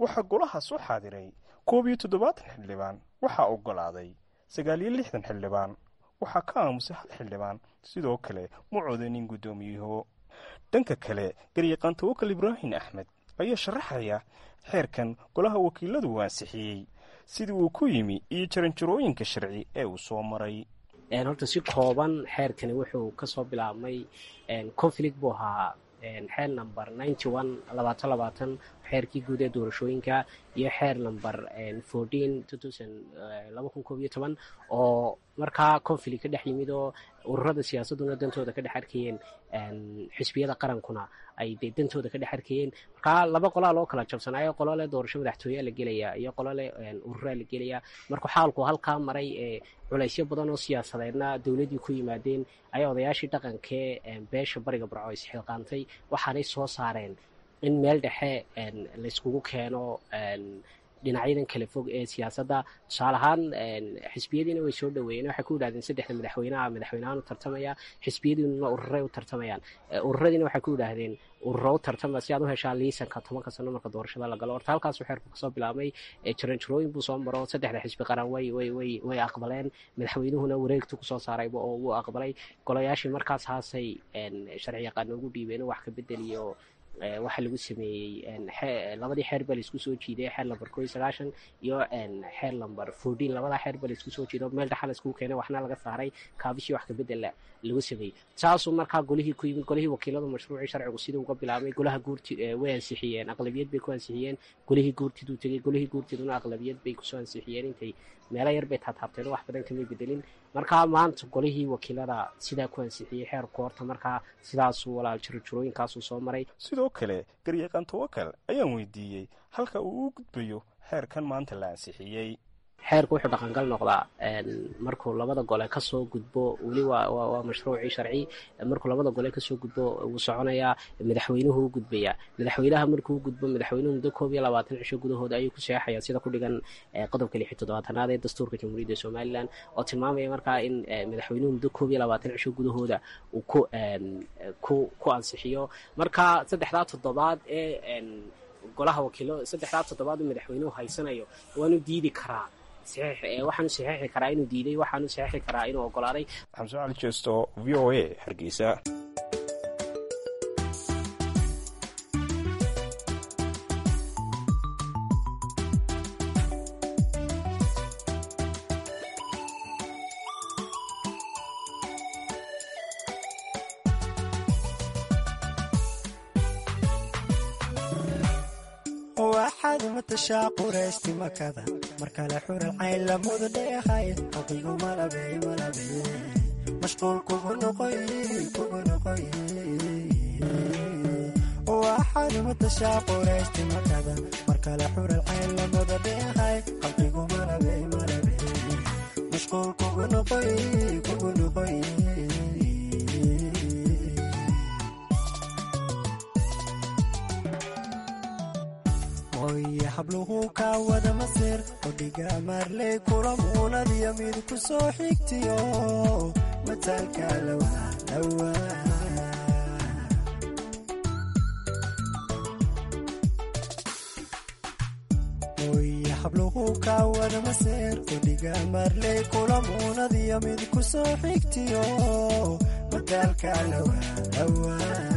waxaa golahaas u xaadiray koob iyo toddobaatan xildhibaan waxaa oggolaaday sagaal iyo lixdan xildhibaan waxaa ka aamusay hal xildhibaan sidoo kale ma codanin guddoomiyuhu dhanka kale garyaqaan tawakal ibraahim axmed ayaa sharaxaya xeerkan golaha wakiiladu uu ansixiyey sidii uu ku yimi iyo jaranjarooyinka sharci ee uu soo maray horta si kooban xeerkani wuxuu kasoo bilaabmay conflict buu ahaa xeer number ninety one labaatan labaatan xeerkii guud ee doorashooyinka iyo xeer number fourteen two thousand laba kun koob iyo toban oo markaa conflict ka dhex yimid oo ururada siyaasaduna dantooda ka dhex arkayeen xisbiyada qarankuna ay de dantooda ka dhex arkayeen markaa laba qolaa loo kala jabsanaayo qolo leh doorasho madaxtooyaa la gelaya iyo qolo leh ururaa la gelaya markuu xaalku halkaa maray ee culaysyo badan oo siyaasadeedna dowladdii ku yimaadeen ayaa odayaashii dhaqankee beesha bariga barco isxilqaantay waxaanay soo saareen in meel dhexe layskugu keeno dhinacyadan kala fog ee siyaasadda tusaale ahaan xisbiyadiina way soo dhaweeyeen waxay ku yidhahdeen saddexda madaxweynaha madaxweynahaan u tartamaya xisbiyadiinuna ururay u tartamayaan ururadiina waxay ku yidhaahdeen ururo u tartama si aad u heshaa liisanka tobanka sano marka doorashada la galo horta halkaasuu xeerku kasoo bilaabmay jaranjarooyin buu soo maro saddexda xisbi qaran way way way way aqbaleen madaxweynuhuna wareegtu kusoo saarayba oo wuu aqbalay golayaashii markaas haasay sharci yaqaano ugu dhiibeen wax ka bedeliyo waxaa lagu sameeyey labadii xeer baa laisku soo jiiday xeer lamber ko iyo sagaashan iyo xeer lamber fourteen labadaa xeer baa laisku soo jiiday meel dhaxa laiskugu keenay waxna laga saaray kaabishii wax kabedela lagu sameeyey saasuu markaa golihii ku yimid golihii wakiiladu mashruucii sharcigu sidii uga bilaabmay golaha guurti way ansixiyeen aqlabiyad bay ku ansixiyeen golihii guurtiduu tegey golihii guurtiduna aqlabiyad bay kusoo ansixiyeen intay meelo yar bay taataabteen wax badan kamay bedelin markaa maanta golihii wakiilada sidaa ku ansixiyey xeerku horta markaa sidaasuu walaal jirojirooyinkaasuu soo maray sidoo kale garyaqaan tawakal ayaan weydiiyey halka uu u gudbayo xeerkan maanta la ansixiyey xeerku wuxuu dhaqangal noqdaa markuu labada gole kasoo gudbo weli waa mashruucii sharci markuu labada gole kasoo gudbo wuu soconayaa madaxweynuhu u gudbayaa madaxweynaha markuu gudbo madaxweynuhu muddo koob iyo labaatan cisho gudahooda ayuu ku seexaya sida ku dhigan qodobka lix iyo toddobaatanaad ee dastuurka jamhuuriyadda somalilan oo tilmaamaya markaa in madaxweynuhu muddo koob iyo labaatan cisho gudahooda uu ku ku ku ansixiyo marka saddexdaa toddobaad ee golaha wakiilo saddexdaa toddobaad uu madaxweynuhu haysanayo waanu diidi karaa waxaanu saxeixi karaa inuu diiday waxaanu saxeixi karaa inuu ogolaaday xamse cali jeesto v o a hargeysa waxaad matashaa quraysti makada markale xural cayn lamudu dheehay aqigu malabey malabey mashquul kugu noqoy kugu noqoy waxaad matashaa quraysti makada markale xural cayn lamudu dheehay aqigu malabey malabey mashquul kugu noqoy kugu noqoy oye habluhu kaa wada masir odhiga maarley kula muunadiyo mid ku soo xigtiyo mataalka lawa oye habluhu kaa wada masir odhiga maarley kula muunadiyo mid ku soo xigtiyo mataalka lawa lawa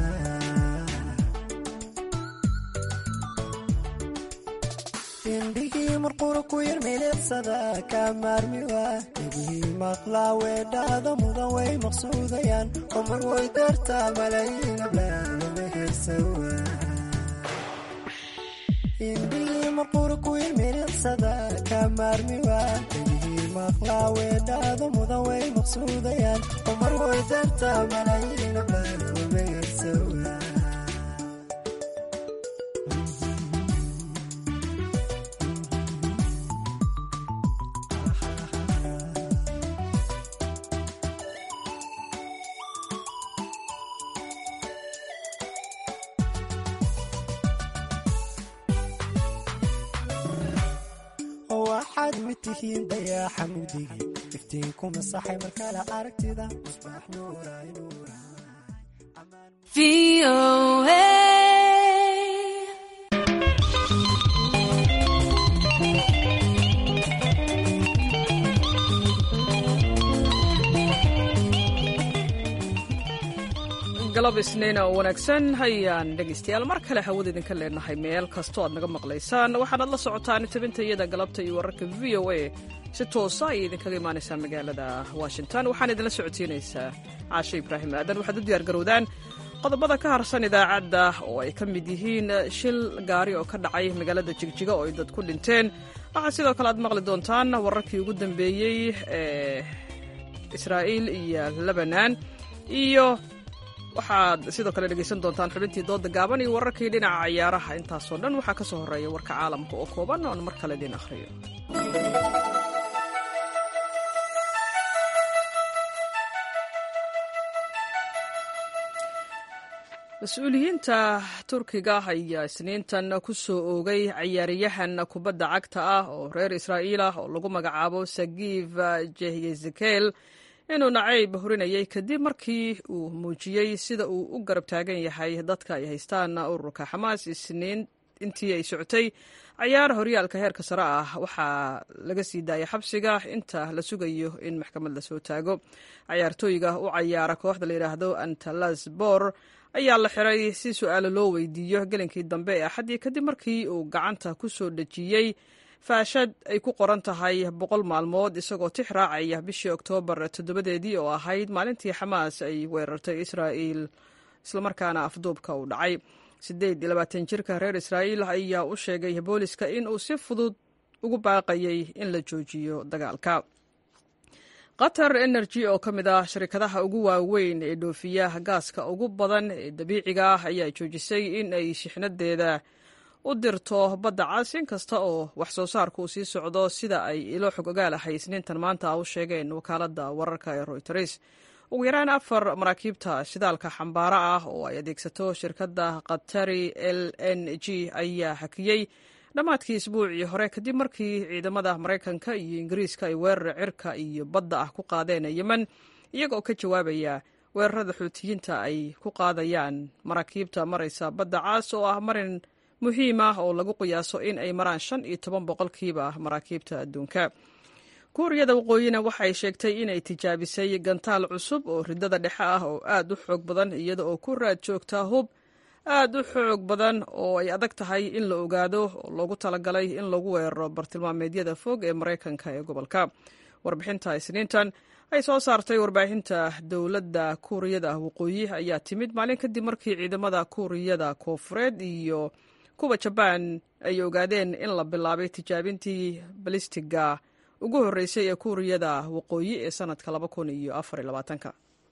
indhigii marqura ku yar milicsada kaa maarmiwa dhegihii maqlaa weedhaada mudan way maqsuudayaan oo mar way dartaa malayiin ablaama hersawa indhigii marqura ku yar milicsada kaa maarmiwa dhegihii maqlaa weedhaada mudan way maqsuudayaan oo mar way dartaa malayiin ablaama hersawa waxaad mid tihiin dayaaxa mugdigi iftiin ku masaxay markale aragtida musbaax nuuray nuuray galab isniina oo wanaagsan hayaan dhegaystayaal mar kale hawada idinka leenahay meel kastoo aad naga maqlaysaan waxaanaad la socotaan tabinta iyada galabta iyo wararka v o a si toosa ayay idinkaga imaanaysaa magaalada washington waxaan idinla socodsiinaysaa caashe ibraahim aadan waxaad u diyaargarowdaan qodobada ka harsan idaacadda oo ay ka mid yihiin shil gaari oo ka dhacay magaalada jigjiga oo ay dad ku dhinteen waxaa sidoo kale aad maqli doontaan wararkii ugu dambeeyey ee israa'iil iyo lebanan iyo waxaad sidoo kale dhegaysan doontaan xubintii dooda gaaban iyo wararkii dhinaca ciyaaraha intaasoo dhan waxaa ka soo horreeya warka caalamka oo kooban oon mar kale idiin akhriyo mas-uuliyiinta turkiga ayaa isniintan ku soo oogay cayaaryahan kubadda cagta ah oo reer israa'iil ah oo lagu magacaabo sagiif jehyezekel inuu nacayb hurinayay kadib markii uu muujiyey sida uu u garab taagan yahay dadka ay haystaan ururka xamaas isniin intii ay socotay cayaar horyaalka heerka sare ah waxaa laga sii daayay xabsiga inta la sugayo in maxkamad lasoo taago cayaartooyga u cayaara kooxda la yidhaahdo antalasbor ayaa la xiray si su-aalo loo weydiiyo gelinkii dambe ee axaddii kadib markii uu gacanta ku soo dhejiyey faashad ay ku qoran tahay boqol maalmood isagoo tix raacaya bishii oktoobar toddobadeedii oo ahayd maalintii xamaas ay weerartay israa'iil islamarkaana afduubka uu dhacay siddeed iyo labaatan jirka reer israa'iil ayaa u sheegay booliska in uu si fudud ugu baaqayay in la joojiyo dagaalka qatar energy oo ka mid ah shirkadaha ugu waaweyn ee dhoofiya gaaska ugu badan ee dabiiciga ah ayaa joojisay in ay shixnadeeda u dirto badda cas in kasta oo wax soo saarku uu sii socdo sida ay ilo xog ogaalahay isniintan maanta u sheegeen wakaaladda wararka ee royters ugu yaraan afar maraakiibta shidaalka xambaara ah oo ay adeegsato shirkadda katari l n g ayaa hakiyey dhammaadkii isbuucii hore kadib markii ciidamada maraykanka iyo ingiriiska ay weerar cirka iyo badda ah ku qaadeen yemen iyaga oo ka jawaabaya weerarada xuutiyiinta ay ku qaadayaan maraakiibta maraysa badda caas oo ah marin muhiim ah oo lagu qiyaaso in ay maraan shan iyo toban boqolkiiba maraakiibta adduunka kuuriyada waqooyina waxay sheegtay inay tijaabisay gantaal cusub oo ridada dhexe ah oo aad u xoog badan iyada oo ku raad joogta hub aad u xoog badan oo ay adag tahay in la ogaado oo loogu talagalay in lagu weeraro bartilmaameedyada fog ee maraykanka ee gobolka warbixinta isniintan ay soo saartay warbaahinta dowladda kuuriyada waqooyi ayaa timid maalin kadib markii ciidamada kuuriyada koofureed iyo kuwa jabaan ay ogaadeen in la bilaabay tijaabintii balistiga ugu horreysay ee kuuriyada waqooyi ee sanadka laba kun iyo afar iyo labaatanka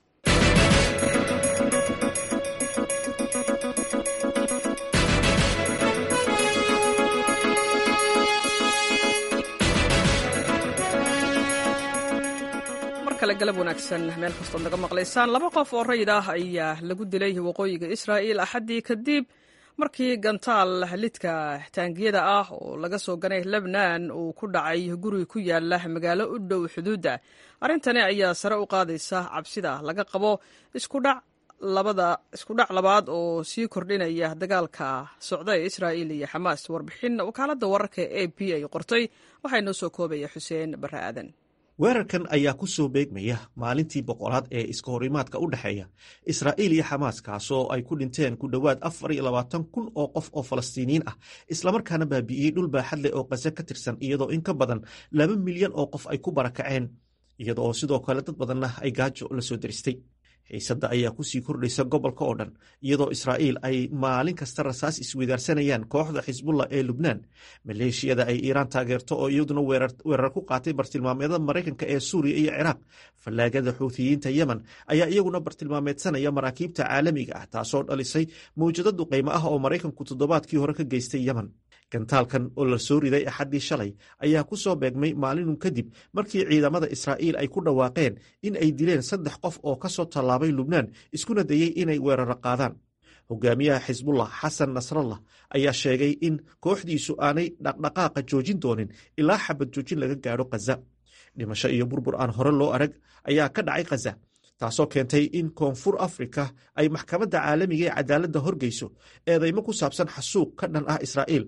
galab wanaagsan meel kastood naga maqlaysaan laba qof oo rayid ah ayaa lagu dilay waqooyiga israa'iil axaddii kadib markii gantaal lidka taangiyada ah oo laga soo ganay lebnan uu ku dhacay guri ku yaala magaalo u dhow xuduudda arrintani ayaa sare u qaadaysa cabsida laga qabo iskudhac labaad oo sii kordhinaya dagaalka socda ee israa'iil iyo xamaas warbixin wakaaladda wararka e a b ay qortay waxaa inoo soo koobaya xuseen barre aadan weerarkan ayaa ku soo beegmaya maalintii boqolaad ee iska horimaadka u dhexeeya israa'iil iyo xamaas kaasoo ay ku dhinteen ku dhowaad afar iyo labaatan kun oo qof oo falastiiniyiin ah islamarkaana baabi'iyey dhul baaxad leh oo qase ka tirsan iyadoo in ka badan laba milyan oo qof ay ku barakaceen iyadoo sidoo kale dad badanna ay gaajo la soo deristay xiisadda ayaa kusii kordhaysa gobolka oo dhan iyadoo israa'iil ay maalin kasta rasaas isweydaarsanayaan kooxda xisbullah ee lubnaan maleeshiyada ay iiraan taageerto oo iyaduna weerar ku qaatay bartilmaameedada maraykanka ee suuriya iyo ciraaq fallaagada xuutiyiinta yemen ayaa iyaguna bartilmaameedsanaya maraakiibta caalamiga ah taasoo dhalisay mawjado duqaymo ah oo maraykanku toddobaadkii hore ka geystay yemen gantaalkan oo la soo riday axaddii shalay ayaa ku soo beegmay maalinun kadib markii ciidamada israa'iil ay ku dhawaaqeen in ay dileen saddex qof oo ka soo tallaabay lubnaan iskuna dayey inay weeraro qaadaan hogaamiyaha xisbullah xasan nasrallah ayaa sheegay in kooxdiisu aanay dhaqdhaqaaqa joojin doonin ilaa xabad joojin laga gaadho khaza dhimasho iyo burbur aan hore loo arag ayaa ka dhacay khaza taasoo keentay in koonfur afrika ay maxkamadda caalamiga ee cadaaladda horgeyso eedaymo ku saabsan xasuuq ka dhan ah israa'iil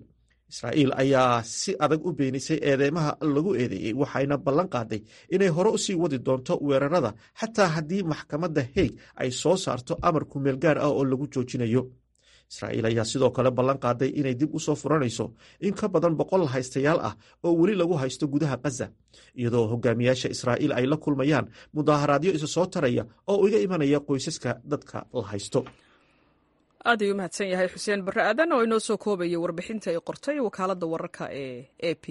israa'iil ayaa si adag u beenisay eedeymaha lagu eedeeyey waxayna ballan qaaday inay hore u sii wadi doonto weerarada xataa haddii maxkamadda haig ay soo saarto amar kumeel gaar ah oo lagu joojinayo israa'iil ayaa sidoo kale ballan qaaday inay dib u soo furanayso in ka badan boqol haystayaal ah oo weli lagu haysto gudaha khaza iyadoo hogaamiyaasha israa'iil ay la kulmayaan mudaaharaadyo isa soo taraya oo iga imanaya qoysaska dadka la haysto aad ayuu mahadsan yahay xuseen barre aadan oo inoo soo koobayay warbixintii ay qortay wakaaladda wararka ee a p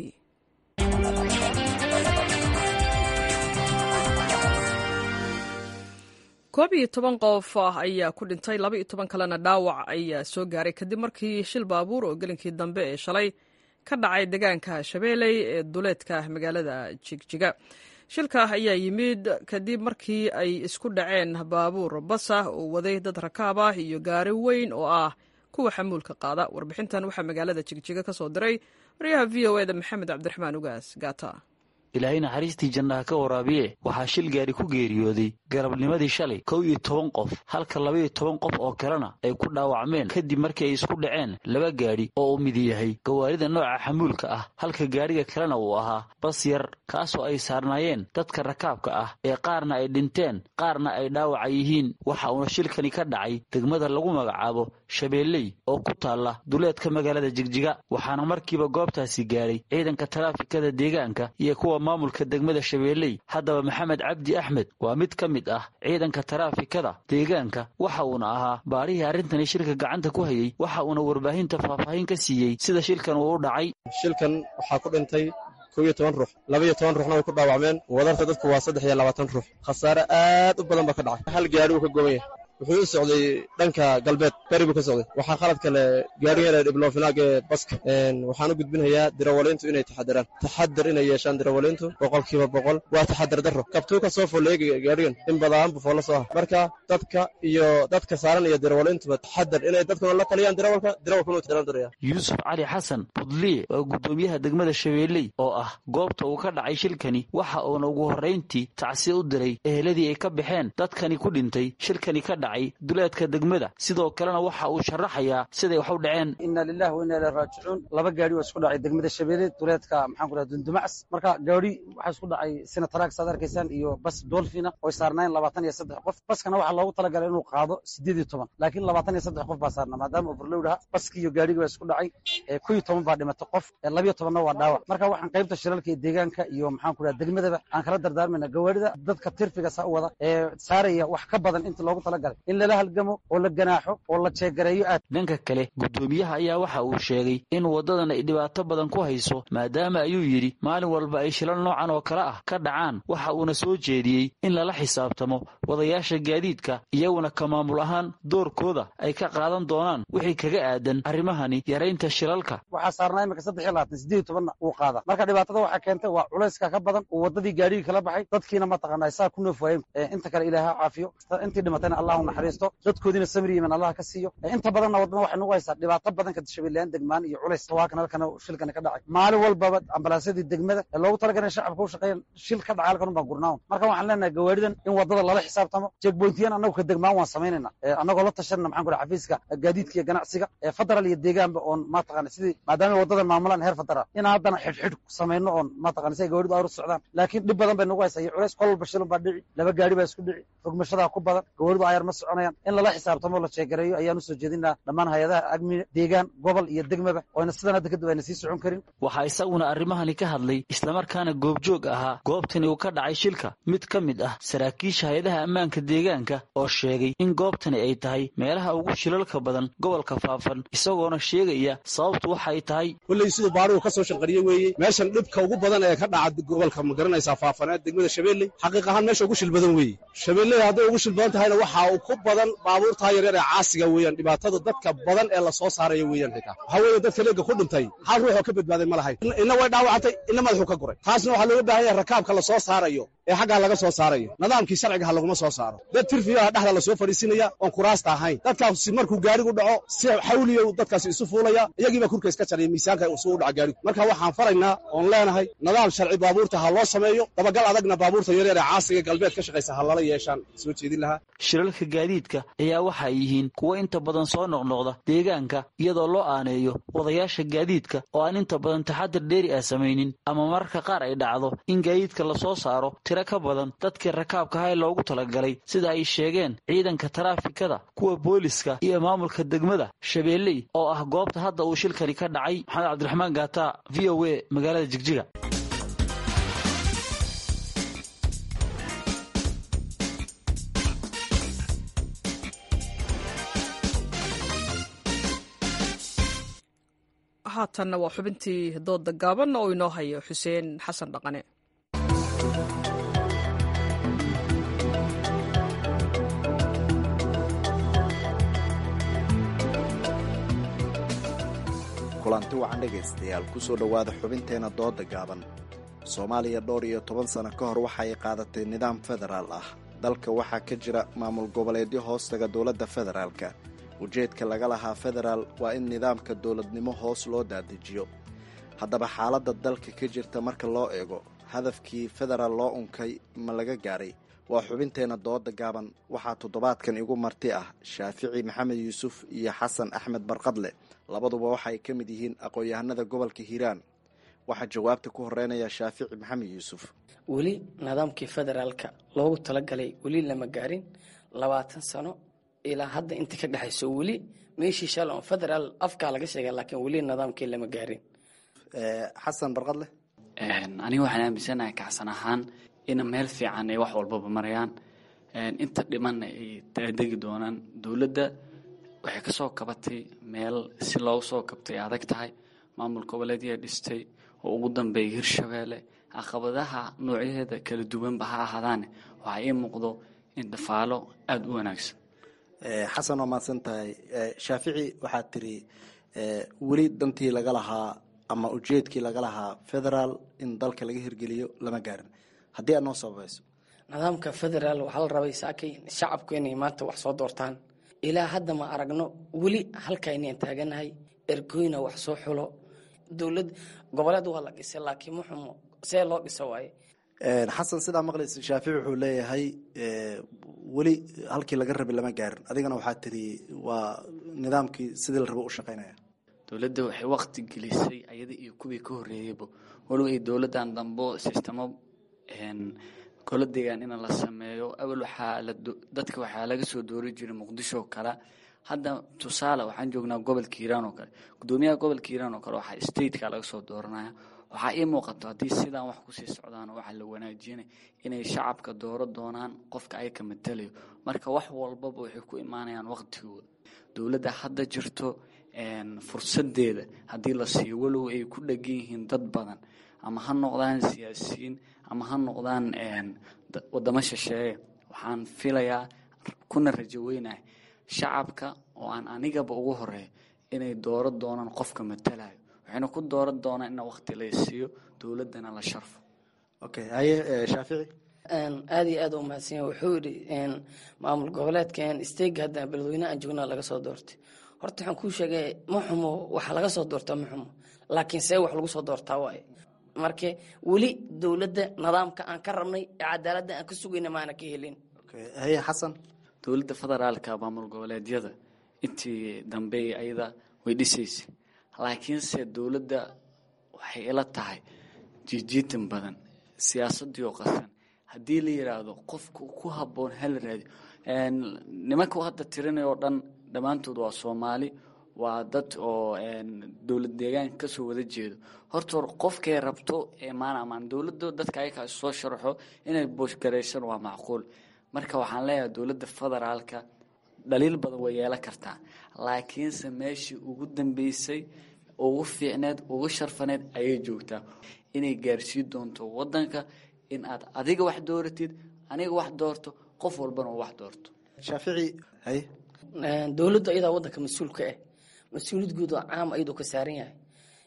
koob iyo toban qof ayaa ku dhintay laba iyo toban kalena dhaawac ayaa soo gaaray kadib markii shil baabuur oo gelinkii dambe ee shalay ka dhacay deegaanka shabeeley ee duleedka magaalada jigjiga shilka ayaa yimid kadib markii ay isku dhaceen baabuur basa oo waday dad rakaab ah iyo gaari weyn oo ah kuwa xamuulka qaada warbixintan waxaa magaalada jigjiga ka soo diray waryaha v o eda maxamed cabdiraxmaan ugaas gaata ilaahay naxariistii jannaha ka waraabiye waxaa shil gaari ku geeriyooday garabnimadii shalay kow iyo toban qof halka labaiyo toban qof oo kalena ay ku dhaawacmeen kadib markii ay isku dhaceen laba gaadhi oo uu midi yahay gawaarida nooca xamuulka ah halka gaadhiga kalena uu ahaa bas yar kaasoo ay saarnaayeen dadka rakaabka ah ee qaarna ay dhinteen qaarna ay dhaawaca yihiin waxa uuna shilkani ka dhacay degmada lagu magacaabo shabeelley oo ku taalla duleedka magaalada jigjiga waxaana markiiba goobtaasi gaadhay ciidanka taraafikada deegaanka iyo kuwa maamulka degmada shabeelley haddaba maxamed cabdi axmed waa mid ka mid ah ciidanka taraafikada deegaanka waxa uuna ahaa baarihii arrintani shilka gacanta ku hayey waxa uuna warbaahinta faahfaahin ka siiyey sida shilkan uu u dhacay shilkan waxaa ku dhintay kow iyo toban ruux laba iyo toban ruuxna way ku dhaawacmeen wadarta dadku waa saddex iyo labaatan ruux khasaare aad u badan baa ka dhacay hal gaari uu ka gooban yahay wuxuu u socday dhanka galbeed beri buu ka socday waxaa khalad kale gaarigeena dhiblofinaag ee baska waxaan u gudbinayaa dirawaliintu inay taxadiraan taxadar inay yeeshaan dirawaliintu boqolkiiba boqol waa taxadar darro kabtuu ka soo foleega gaarigan in badaan buu foolla soo ah marka dadka iyo dadka saaran iyo dirawaliintuba taxadar inay dadkuna la taliyaan dirawalka dirawalkuna uu diraya yuusuf cali xasan budliye waa guddoomiyaha degmada shabeelley oo ah goobta uu ka dhacay shilkani waxa uuna ugu horrayntii tacsiya u diray eheladii ay ka baxeen dadkani ku dhintay shilkani ka dhacay duleedka degmada sidoo kalena waxa uu sharaxayaa siday wax u dhaceen inna lillahi wa inna ilaihi raajicuun laba gaari oo isku dhacay degmada shabeelle duleedka maxaan ku dhaha dundumacs marka gaari waxaa isku dhacay sinataraag saad arkaysaan iyo bas dolfina oo saarnayn labaatan iyo saddex qof baskana waxaa loogu talagalay inuu qaado sideed iyo toban laakiin labaatan iyo saddex qof baa saarna maadaama overload aha baskii iyo gaarigii baa isku dhacay kow iyo toban baa dhimatay qof labiyo tobanna waa dhaawac marka waxaan qaybta shiralka iyo deegaanka iyo maxaan ku dhaha degmadaba aan kala dardaarmayna gawaarida dadka tirfiga saa u wada ee saaraya wax ka badan inta loogu talagalay in lala halgamo oo la ganaaxo oo la jeegareeyo aad dhanka kale guddoomiyaha ayaa waxa uu sheegay in waddadan ay dhibaato badan ku hayso maadaama ayuu yidhi maalin walba ay shilal noocan oo kale ah ka dhacaan waxa uuna soo jeediyey in lala xisaabtamo wadayaasha gaadiidka iyaguna ka maamul ahaan doorkooda ay ka qaadan doonaan wixii kaga aadan arrimahani yaraynta shilalka waxaa saarnaa imika saddex iyo labaatan sideed iyo tobanna uu qaada marka dhibaatada waxaa keentay waa culayska ka badan uu waddadii gaarigii kala baxay dadkiina mataqaanaa saa ku noof waayeen inta kale ilaaha caafiyo intii dhimatayna allah u naxariisto dadkoodiina samri yiman allah ka siiyo inta badanna waddada waxay nagu haysaa dhibaato badan ka shabeellayaan degmaan iyo culays waakan halkana shilkani ka dhacay maalin walbaba ambalaasyadii degmada ee loogu talagalay shacabka u shaqeeyan shil ka dhacay halkan baan gurnaawn marka waxaan leenahay gawaaridan in waddada lala xisaabtamo jeegboyntiyan annagu ka degmaan waan samaynayna annagoo la tashanna maxaan ku dhaha xafiiska gaadiidka iyo ganacsiga ee federal iyo deegaanba oon mataqana sidii maadaama waddadan maamulaan heer federal in haddana xidhxidh samayno oon mataqana si ay gawaaridu ayru socdaan laakiin dhib badan bay nagu haysaa iyo culays kol walba shilun baa dhici laba gaari baa isku dhici rogmashadaa ku badan gawaaridu ayar ma soconayaan in lala xisaabtamo la jeegareeyo ayaan usoo jeedinaa dhammaan hay-adaha agmi deegaan gobol iyo degmaba oyna sidan hadda kadib ayna sii socon karin waxaa isaguna arrimahani ka hadlay islamarkaana goobjoog ahaa goobtani uu ka dhacay shilka mid ka mid ah saraakiisha hay-adaha ammaanka deegaanka oo sheegay in goobtani ay tahay meelaha ugu shilalka badan gobolka faafan isagoona sheegaya sababtu waxay tahay kulley siduu baarigu ka soo shanqariye weeye meeshan dhibka ugu badan ee ka dhaca gobolka ma garanaysaa faafaneed degmada shabeelley xaqiiq ahaan meesha ugu shil badan weeye shabeelley hadday ugu shil badan tahayna waxaa uu ku badan baabuurtaa yaryar ee caasiga weeyaan dhibaatada dadka badan ee la soo saaraya weeyaan xitaa waxaa weeye dadka leega ku dhintay hal ruux oo ka badbaaday ma lahayn inna way dhaawacantay inna madaxuu ka guray taasna waxaa looga baahan yahay rakaabka la soo saarayo ee xaggaa laga soo saarayo nidaamkii sharciga ha laguma soo saaro dad tirfiyaha dhexda la soo fadhiisinaya oon kuraasta ahayn dadkaasi markuu gaarigu dhaco si xawliya dadkaasi isu fuulaya iyagiibaa kurka iska jaraya miisaanka usuu u dhaca gaarigu marka waxaan faraynaa oon leenahay nidaam sharci baabuurta ha loo sameeyo dabagal adagna baabuurta yaryar ee caasiga galbeed ka shaqaysa ha lala yeeshaan soo jeedin lahaa shilalka gaadiidka ayaa waxay yihiin kuwo inta badan soo noqnoqda deegaanka iyadoo loo aaneeyo wadayaasha gaadiidka oo aan inta badan taxadir dheeri ah samaynin ama mararka qaar ay dhacdo in gaadiidka lasoo saaro tiro ka badan dadkii rakaabka ha ee loogu talagalay sida ay sheegeen ciidanka taraafikada kuwa booliska iyo maamulka degmada shabeelley oo ah goobta hadda uu shilkani ka dhacay maxamed cabdiraxmaan gaata v o a magaalada jigjiga haatanna waa xubintii dooda gaaban oo inoo hayo xuseen xasan dhaqane kulanti wacan dhegaystayaal ku soo dhowaada xubinteenna dooda gaaban soomaaliya dhowr iyo toban sano ka hor waxa ay qaadatay nidaam federaal ah dalka waxaa ka jira maamul goboleedyo hoostaga dowladda federaalka ujeedka laga lahaa federaal waa in nidaamka dowladnimo hoos loo dadejiyo haddaba xaaladda dalka ka jirta marka loo eego hadafkii federaal loo unkay ma laga gaaray waa xubinteenna dooda gaaban waxaa toddobaadkan igu marti ah shaafici maxamed yuusuf iyo xasan axmed barqadle labaduba waxa ay ka mid yihiin aqoon-yahanada gobolka hiiraan waxaa jawaabta ku horeynaya shaafici maxamed yuusuf weli nidaamkii federaalka loogu talagalay weli lama gaarin labaatan sano ilaa hadda inta ka dhexayso weli meeshii shal on federaal afkaa laga sheega laakiin weli nidaamkii lama gaarin xasan barqadle aniga waxaan aaminsanahay kacsan ahaan in meel fiican ay wax walbaba marayaan inta dhimanna ay degi doonaan dowladda waxay ka soo kabatay meel si loogu soo kabtay adag tahay maamul goboleedyaa dhistay oo ugu dambeeyay hirshabeelle caqabadaha noocyadeeda kala duwanba ha ahaadaane waxaa ii muuqdo in dafaalo aada u wanaagsan xasan waa mahadsan tahay shaafici waxaad tiri weli dantii laga lahaa ama ujeedkii laga lahaa federaal in dalka laga hirgeliyo lama gaarin haddii aad noo sababayso nidaamka federaal waxaa la rabay saakay shacabku inay maanta wax soo doortaan ilaa hadda ma aragno weli halka inaan taaganahay ergoyna wax soo xulo dowlad goboleed waa la dhisay laakiin muxumo see loo dhisa waaye xasan sidaa maqlaysa shaafici wuxuu leeyahay weli halkii laga rabay lama gaarin adigana waxaa tiri waa nidaamkii sidii la rabo u shaqaynaya dowladda waxay waqti gelisay ayada iyo kuwii ka horreeyeyba walow ay dowladdan dambo sistemo golo deegaan in la sameeyo awal waxaa dadka waxaa laga soo doori jiray muqdisho oo kale hadda tusaale waxaan joognaa gobolka hiiraan oo kale gudoomiyaha gobolka hiiraan oo kale waxaa stateka laga soo dooranaya waxaa ii muuqato haddii sidaan wax kusii socdaan waxaa la wanaajinay inay shacabka dooro doonaan qofka ay ka matalayo marka wax walbaba waxay ku imaanayaan waqtigooda dowladda hadda jirto fursadeeda haddii la siiyo walow ay ku dhegan yihiin dad badan ama ha noqdaan siyaasiyiin ama ha noqdaan wadamo shisheeye waxaan filayaa kuna rajo weynahay shacabka oo aan anigaba ugu horeeyo inay dooro doonaan qofka matalayo waxayna ku dooran doonaan in waqti la siiyo dowladdana la sharfo okay haye shaafici aada iyo aada u mahadsan yahay wuxuu yidhi maamul goboleedkan stega hadda beledweyne aan joognaa laga soo doortay horta waxaan kuu sheegay ma xumo waxaa laga soo doortaa ma xumo laakiin see wax lagu soo doortaa waaye marka weli dowladda nidaamka aan ka rabnay ee cadaaladda aan ka sugayna maana ka helin haye xasan dowladda federaalka maamul goboleedyada intii dambe ayada way dhisaysay laakiinse dowladda waxay ila tahay jiijiitan badan siyaasadii oo qasan haddii la yidhaahdo qofka ku habboon hala raadiyo nimanka hadda tirinay oo dhan dhammaantood waa soomaali waa dad oo dowlad deegaanka kasoo wada jeedo horta hor qofkay rabto emaan amaan dowladda dadka ayakaa soo sharaxo inay booshgaraysan waa macquul marka waxaan leeyahay dowladda federaalka dhaliil badan way yeelan kartaa laakiinse meeshii ugu dambeysay ugu fiicneed ugu sharfaneed ayay joogtaa inay gaarsiin doonto wadanka in aad adiga wax dooratid aniga wax doorto qof walbana uu wax doorto shaafici haye dowladdu ayadaa wadanka mas-uulka ah mas-uuliyad guud oo caam ayadoo ka saaran yahay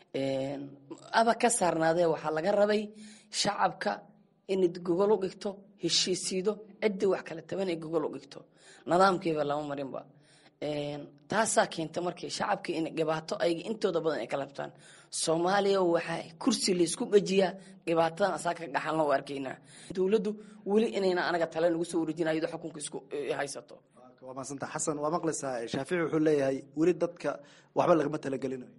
aba ka saarnaadee waxaa laga rabay shacabka inad gogol u dhigto heshiisiido ciddii wax kala taban ay gogol u dhigto nidaamkiiba lama marinba taasaa keenta markii shacabkii in dhibaato ayga intooda badan ay kala habtaan soomaaliya waxaa kursi laysku gejiyaa dhibaatadan asaa ka dhaxalna u arkaynaa dowladdu weli inayna anaga tale nagu soo wareejina iyadoo xukunka isku haysato waa mahadsanta xasan waa maqlaysaa shaafici wuxuu leeyahay weli dadka waxba lagama talagelinayo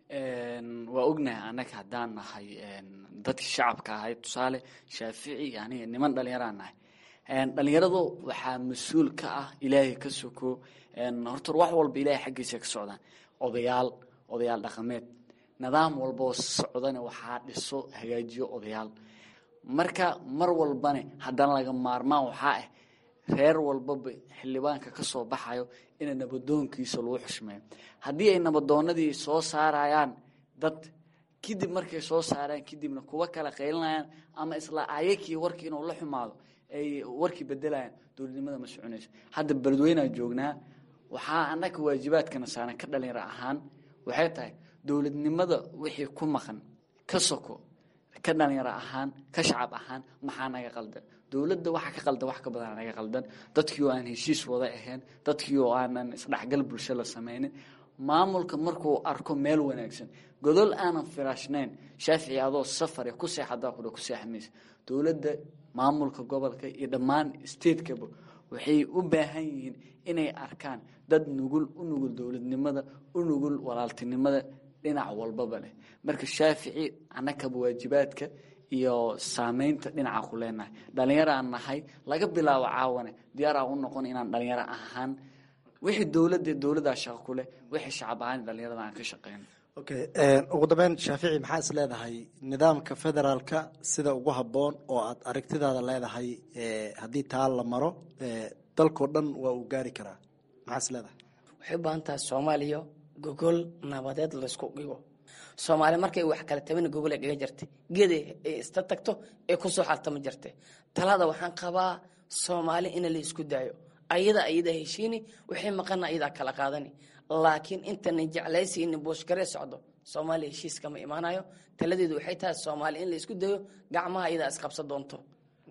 waa ognahay annaga haddaan nahay dadkii shacabka ahay tusaale shaafici aniga niman dhallinyaraan nahay dhallinyaradu waxaa mas-uul ka ah ilaahay ka soko horta wax walba ilaahay xaggiisa ka socdaan odayaal odayaal dhaqameed nidaam walboo socdana waxaa dhiso hagaajiyo odayaal marka mar walbane haddana laga maarmaan waxaa ah reer walbaba xildhibaanka ka soo baxayo ina nabadoonkiisa lagu xushmeeyo haddii ay nabadoonadii soo saarayaan dad kadib markay soo saaraan kadibna kuwa kala qaylinayaan ama isla ayakii warkii inuu la xumaado ay warkii bedelayaan dowladnimada ma soconayso hadda beledweynaa joognaa waxaa annaga waajibaadkana saaran ka dhalinyaro ahaan waxay tahay dowladnimada wixii ku maqan ka soko ka dhalinyaro ahaan ka shacab ahaan maxaa naga qaldan dowladda waxa ka qaldan wax ka badan naga qaldan dadkii oo aan heshiis wada ahayn dadkii oo aanan isdhexgal bulsho la samaynin maamulka markuu arko meel wanaagsan godol aanan firaashnayn shaafici adoo safare ku seexadaa kudha ku seexmaysa dowladda maamulka gobolka iyo dhammaan statekaba waxay u baahan yihiin inay arkaan dad nugul u nugul dowladnimada u nugul walaaltinimada dhinac walbaba leh marka shaafici annakaba waajibaadka iyo saameynta dhinaca ku leenahay dhalinyaro aan nahay laga bilaabo caawane diyaar aan u noqon inaan dhalinyaro ahaan wixii dowladda dowladdaa shaqo ku leh wixii shacab ahaan dhalinyarada aan ka shaqeyno okay ugu dambeyn shaafici maxaa is leedahay nidaamka federaalka sida ugu habboon oo aad aragtidaada leedahay haddii taa la maro dalkao dhan waa uu gaari karaa maxaa is leedahay waxay u baahan tahay soomaaliya gogol nabadeed laysku dhigo soomaali markay wax kala tabana gogol ay dhiga jirtay geeday ay ista tagto ee kusoo xaltama jirtay talada waxaan qabaa soomaali in la isku daayo ayada ayada heshiini wixii maqana ayadaa kala qaadani laakiin intana jeclaysi in booshgaree socdo soomaaliya heshiis kama imaanayo taladeedu waxay tahay soomaali in la isku dayo gacmaha ayadaa isqabsa doonto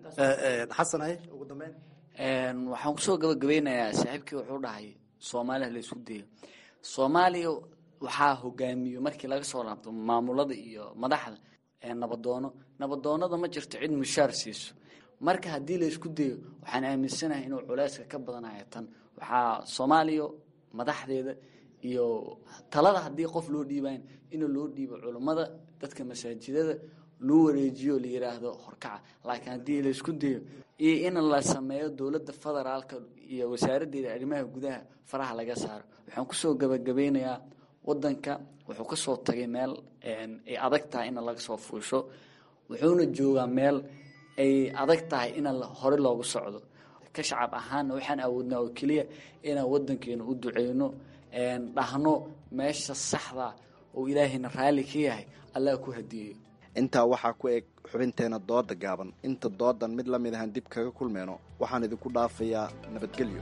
xasan ay ugu dambeyn waxaan kusoo gabagabeynayaa saaxiibkii wuxuu dhahay soomaaliya la isku dayo soomaaliya waxaa hogaamiyo markii laga soo laabto maamulada iyo madaxda nabadoono nabadoonada ma jirto cid mushaar siiso marka haddii la isku dayo waxaan aaminsanahay inuu culeyska ka badanayo tan waxaa soomaaliya madaxdeeda iyo talada haddii qof loo dhiibayn in loo dhiibo culummada dadka masaajidada loo wareejiyo la yiraahdo horkaca laakiin haddii la isku dayo iyo in la sameeyo dowladda federaalka iyo wasaaraddeeda arrimaha gudaha faraha laga saaro waxaan kusoo gabagabeynayaa wadanka wuxuu kasoo tagay meel ay adag tahay in laga soo fuusho wuxuuna joogaa meel ay adag tahay in hore loogu socdo ka shacab ahaana waxaan awoodnaa oo keliya inaan wadankeena u duceyno dhahno meesha saxda oo ilaahayna raalli ka yahay allah ku hadiyeyo intaa waxaa ku eg xubinteena dooda gaaban inta doodan mid la mid ahaan dib kaga kulmeyno waxaan idinku dhaafayaa nabadgelyo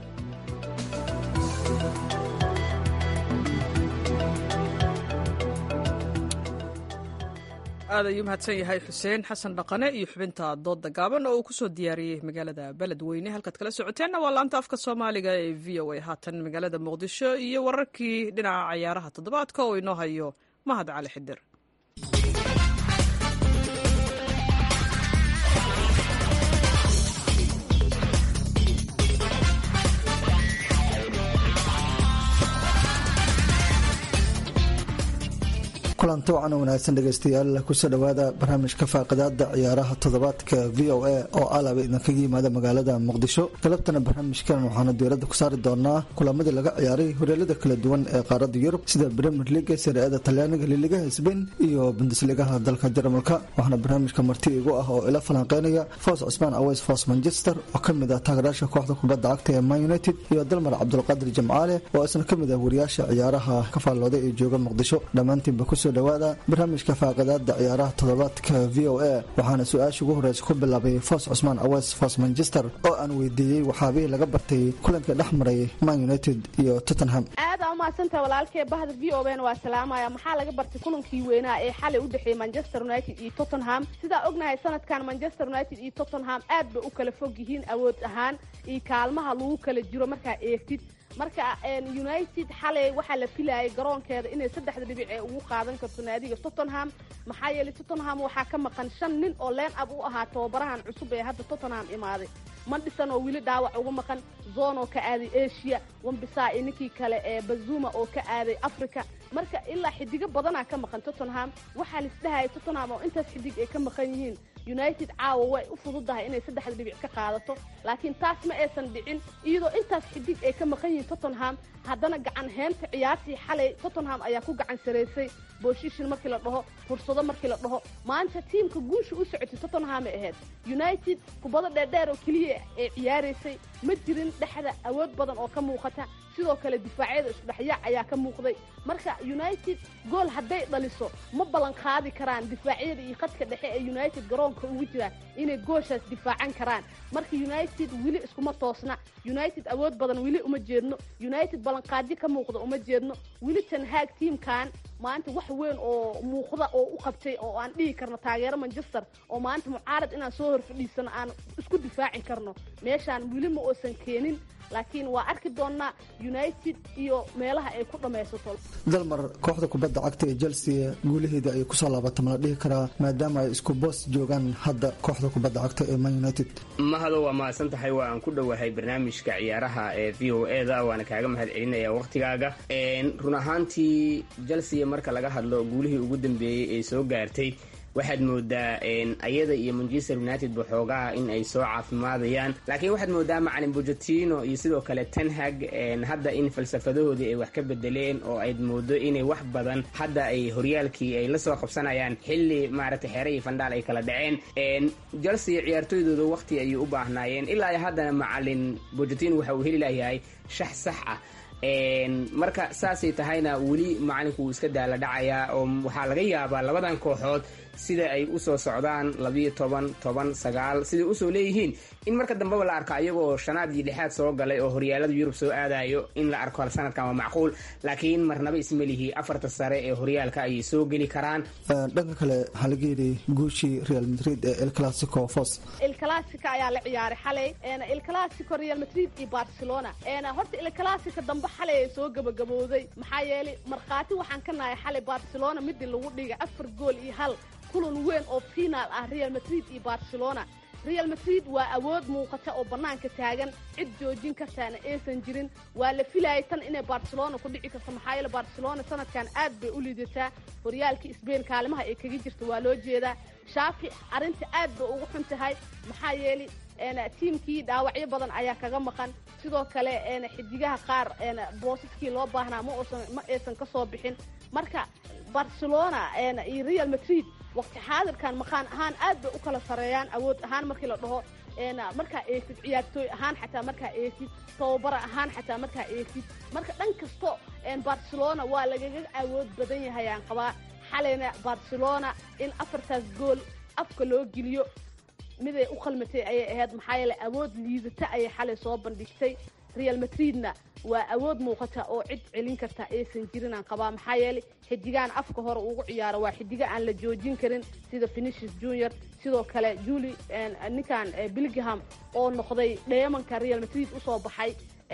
aad ayuu mahadsan yahay xuseen xasan dhaqane iyo xubinta dooda gaaban oo uu kusoo diyaariyey magaalada beledweyne halkaad kala socoteenna waa laanta afka soomaaliga ee v o a haatan magaalada muqdisho iyo wararkii dhinaca cayaaraha toddobaadka oo inoo hayo mahad cali xidir kulanti wacan wanaagsan dhegeystayaal kusoo dhowaada barnaamijka faaqidaada ciyaaraha toddobaadka v o a oo alaba idinkaga yimaada magaalada muqdisho galabtana barnaamijkan waxaanu diirada ku saari doonaa kulamadii laga ciyaaray horyaalada kala duwan ee qaarada yurub sida bremier leaga sariada talyaaniga liligaha sbain iyo bundesligaha dalka jarmalka waxaana barnaamijka marti igu ah oo ila falanqeynaya foos cusmaan aweys foos manchester oo kamid ah taageeraasha kooxda kubadda cagta ee man united iyo dalmar cabdulqaadir jamcaale oo isna kamid ah wariyaasha ciyaaraha ka faallooday ee jooga muqdisho dhammaantiinba kusoo dhawaada barnaamijka faaqidaada ciyaaraha toddobaadka v o a waxaana su-aasha ugu horeysa ku bilaabay foos cusmaan aweys foos manchester oo aan weydiiyey waxaabihii laga bartay kulanka dhex maray man united iyo tottenham aada umahadsantaha walaalkee bahda v o n waa salaamaya maxaa laga bartay kulankii weynaa ee xalay u dhexeeyey manchester united iyo tottenham sidaa ognahay sanadkan manchester united iyo tottenham aad bay u kala fog yihiin awood ahaan iyo kaalmaha lagu kala jiro markaa eegtid marka united xalay waxaa la filayay garoonkeeda inay saddexda dhibic ee ugu qaadan karto naadiga tottenham maxaa yeelay tottenham waxaa ka maqan shan nin oo leen ab u ahaa tababarahan cusub ee hadda tottenham imaaday mandhisan oo weli dhaawac uga maqan zon oo ka aaday asia wambisaa iyo ninkii kale ee bazuma oo ka aaday africa marka ilaa xidigo badanaa ka maqan tottenham waxaa laisdhahaya tottenham oo intaas xidig ay ka maqan yihiin united caawa way u fududahay inay saddexda dhibic ka qaadato laakiin taas ma aysan dhicin iyadoo intaas xidig ay ka maqan yihiin tottenham haddana gacan heenta ciyaartii xalay tottenham ayaa ku gacan saraysay booshishin markii la dhaho fursado markii la dhaho maanta tiimka guusha u socotay tottenhamay ahayd united kubado dheerdheer oo keliya ee ciyaaraysay ma jirin dhexda awood badan oo ka muuqata sidoo kale difaacyada isudhexyaac ayaa ka muuqday marka united gool hadday dhaliso ma ballan qaadi karaan difaacyada iyo khadka dhexe ee united garoonka ugu jira inay gooshaas difaacan karaan marka united weli iskuma toosna united awood badan weli uma jeedno united ballanqaadyo ka muuqda uma jeedno weli tanhaag tiimkan maanta wax weyn oo muuqda oo u qabtay oo aan dhihi karno taageero manchester oo maanta mucaarad inaan soo hor fadhiisano aan isku difaaci karno meeshaan weli ma oosan keenin laakiin waa arki doonnaa united iyo meelaha ay ku dhammaysato dalmar kooxda kubadda cagta ee chelsea guulaheeda ay kusoo laabata ma la dhihi karaa maadaama ay isku boos joogaan hadda kooxda kubadda cagta ee man united mahado waa mahadsan tahay waa aan ku dhowahay barnaamijka ciyaaraha ee v o e da waana kaaga mahad celinaya wakhtigaaga run ahaantii chelsea marka laga hadlo guulihii ugu dambeeyey ee soo gaartay waxaad moodaa ayada iyo manchester united baxoogaha in ay soo caafimaadayaan laakiin waxaad moodaa macalin bojatino iyo sidoo kale tenhag hadda in falsafadahoodii ay wax ka bedeleen oo ayd moodo inay wax badan hadda ay horyaalkii ay la soo qabsanayaan xilli maaragtay xeere iyo fandhaal ay kala dhaceen chelsea ciyaartooydooda waqti ayay u baahnaayeen ilaa iyo haddana macalin bojatino waxa uu heli layahay shax sax ah marka saasay tahayna weli macalinku wuu iska daala dhacayaa oo waxaa laga yaabaa labadan kooxood sida ay usoo socdaan labiyo toban toban sagaal siday usoo leeyihiin in marka dambeba la arko ayagoo shanaad iyo lixaad soo galay oo horyaalada yurub soo aadayo in la arko sanadkan waa macquul laakiin marnaba ismelihi afarta sare ee horyaalka ayay soo geli karaan dhanka kale waxaa laga yidhi guushii real madrid ee el clasico fos il clasico ayaa la ciyaaray xalay il clasico real madrid iyo barcelona horta il clasico dambe xalay ay soo gabagabowday maxaa yeelay markhaati waxaan ka nahay xalay barcelona midii lagu dhigay afar gool iyo hal kulan weyn oo finaal ah real madrid iyo barcelona real madrid waa awood muuqata oo bannaanka taagan cid joojin kartaana aysan jirin waa la filayay tan inay barcelona ku dhici karto maxaa yeele barcelona sanadkan aad bay u liidataa horyaalkii sbain kaalimaha ay kaga jirta waa loo jeedaa shaafi arrinta aad bay ugu xun tahay maxaa yeelay tiimkii dhaawacyo badan ayaa kaga maqan sidoo kale xidigaha qaar boosaskii loo baahnaa ma oosan ma aysan ka soo bixin marka barcelona iyo real madrid waqti xaadirkan maqaan ahaan aad bay u kala sareeyaan awood ahaan markii la dhaho markaa eegtid ciyaartooy ahaan xataa markaa eegtid tababara ahaan xataa markaa eegtid marka dhan kasto barcelona waa lagaga awood badan yahay aan qabaa xalayna barcelona in afartaas gool afka loo geliyo miday u qalmatay ayay ahayd maxaa yeele awood liidata ayay xalay soo bandhigtay real madridna waa awood muuqata oo cid celin karta aysan jirin aan qabaa maxaa yeelay xidigaan afka hore ugu ciyaaro waa xidiga aan la joojin karin sida finicis junior sidoo kale juli ninkan bilgham oo noqday dheemanka real madrid usoo baxay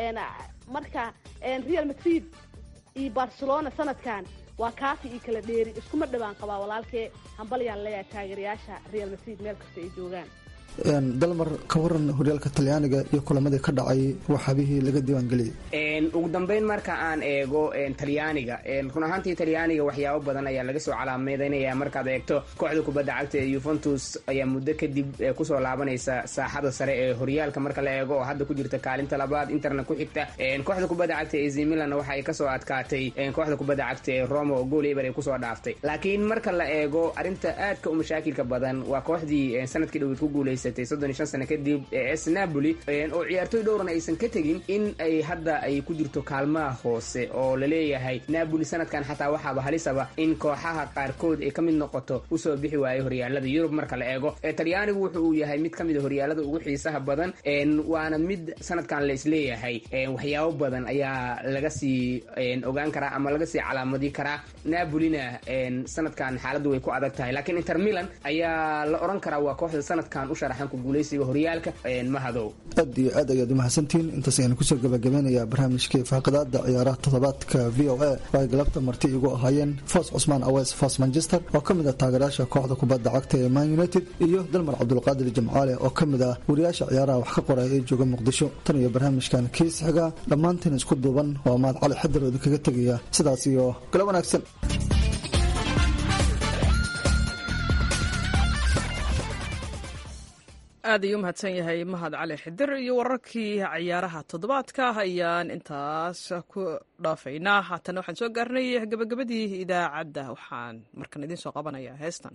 marka real madrid iyo barcelona sanadkan waa kaafi iyo kala dheeri iskuma dhawaan qabaa walaalkee hambalyaan leeyahay taageerayaasha real madrid meel kasta ay joogaan dalmar ka waran horyaalka talyaaniga iyo kulamadii ka dhacay waxaabihii laga diiwaangeliyay ugu dambeyn marka aan eego talyaaniga run ahaantii talyaaniga waxyaabo badan ayaa laga soo calaameynaya markaad eegto kooxda kubadda cagta ee yuventus ayaa muddo kadib kusoo laabanaysa saaxada sare ee horyaalka marka la eego oo hadda ku jirta kaalinta labaad interna ku xigta kooxda kubadda cagta ee zimilan waxa ay kasoo adkaatay kooxda kubadda cagta ee roma oo gool eber ay kusoo dhaaftay laakiin marka la eego arrinta aadka u mashaakilka badan waa kooxdii sanadkii dhaweyd ku guuleysay sano kadib es napoli oo ciyaartooy dhowran aysan ka tegin in ay hadda ay ku jirto kaalmaha hoose oo laleeyahay napoli sanadkan xataa waxaaba halisaba in kooxaha qaarkood ay ka mid noqoto usoo bixi waayo horyaalada yurub marka la eego talyaanigu wuxu uu yahay mid ka mid a horyaalada ugu xiisaha badan waana mid sanadkan la isleeyahay waxyaabo badan ayaa laga sii ogaan karaa ama laga sii calaamadi karaa napolina sanadkan xaaladdu way ku adag tahay laakiin inter milan ayaa la oran karaa waa kooxda sanadkan u ahaan ku guuleysiga horyaalka mahadow aad iyo aad ayaad umahadsantihiin intaas ayaan kusoo gabagabeynayaa barnaamijkii faaqidaada ciyaaraha toddobaadka v o a oo ay galabta marti igu ahaayeen foos cusmaan aweys foos manchester oo ka mid ah taageerayaasha kooxda kubadda cagta ee man united iyo dalmar cabdulqaadir jimcaale oo ka mid ah wariyaasha ciyaaraha wax ka qoraya ee jooga muqdisho tan iyo barnaamijkan kiis xiga dhammaantiin isku duuban waa mahad cali xadar oo idinkaga tegaya sidaas iyo galo wanaagsan aad ayuu umahadsan yahay mahad cali xidir iyo wararkii ciyaaraha toddobaadka ayaan intaas ku dhaafaynaa haatana waxaan soo gaarnay gabagabadii idaacadda waxaan markan idiin soo qabanayaa heestan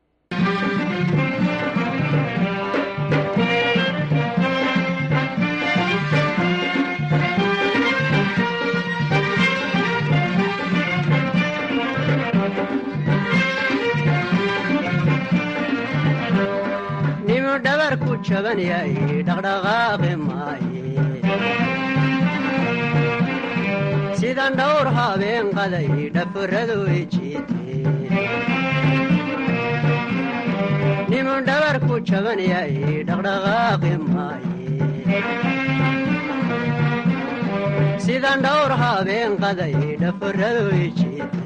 dhabarku jaban yahay dhaqdhaqaaqi maaye sidan dhowr habeen qaday dhafuradu ijiite nimu dhabarku jaban yahay dhaqdhaqaaqi maaye sidan dhowr habeen qaday dhafuradu ijiite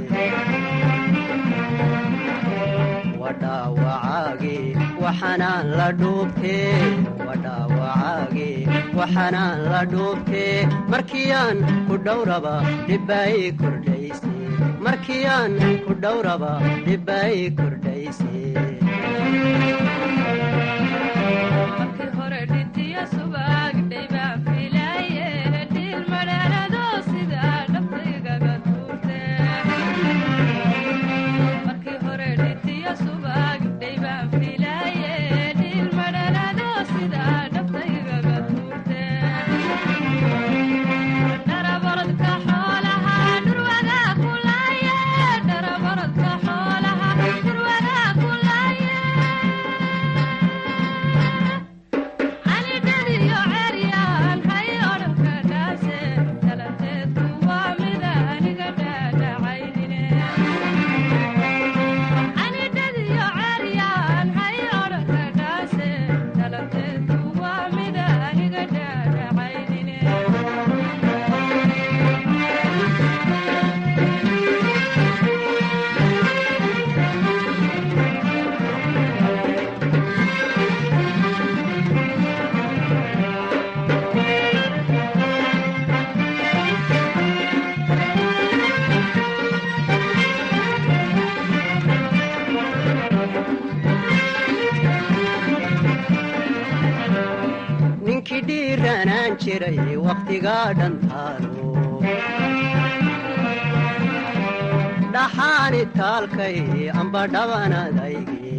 wadhaawacaagii waxanaan la dhuubtee wadhaawacaagii waxanaan la dhuubtee markiyaan ku dhowraba dhibbaayii kordhayse markiyaan ku dhowraba dhibbaayii kordhayse ninkii dhiiranaan jiray wakhtigaa dhantaalo dhaxaani taalkay amba dhabanadayge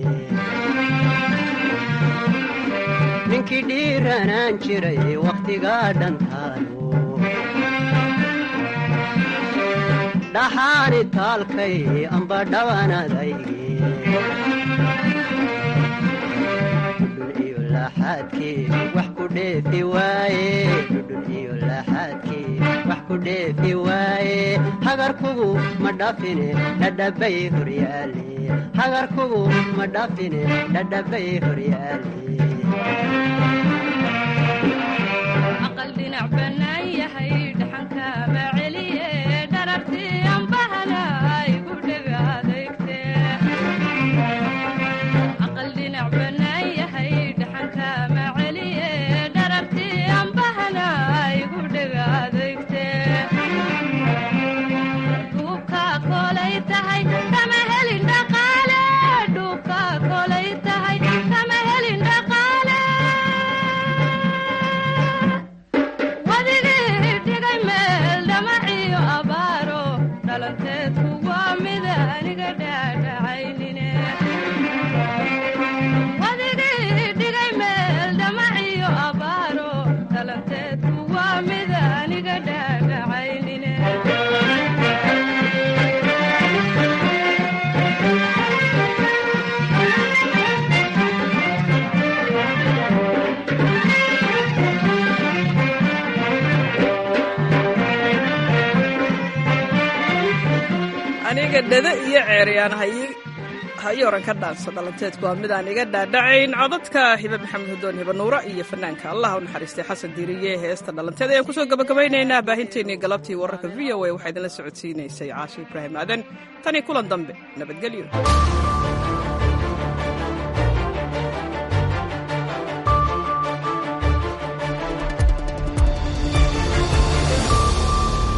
ninkii dhiiranaan jiray wakhtigaa dhantaalo dhaxaani taalkay amba dhabanadayge wax ku dheefi waaye dhudhun iyo laaxaadkii wax ku dheefi waaye hagarkugu ma dhafine dhadhabay horyaale hagarkugu ma dhafine dhadhabay horyaale aqal dhinac bannaan yahay dhaxanka ma celiye dharartii ambahana igu dhega adeegte aqal dhinac bannaan yahay dhaxanka ma celiye dharartii ambahana igu dhega adeegte dhuubka kolay tahay kama helin dhaqaale dhuubka kolay tahay kama helin dhaqaale wadigii dhigay meel dhamaciyo abaaro dhalanteedku waa mid aniga dhaadhacaynine wadigii dhigay meel dhamaciyo abaaro dhalanteedku waa mid aniga dhaadhacaynine aniga dhada iyo ceeryaan hayo oran ka dhaansa dhalanteedku waa midaan iga dhaadhacayn codadka hibe maxamed hudoon hibe nuura iyo fanaanka allah u naxariistay xasan diiriye heesta dhalanteed ayaan kusoo gabagabaynaynaa baahinteennii galabtii wararka v o a waxaa idinla socodsiinaysay caasho ibraahim aadan tanii kulan dambe nabadgelyo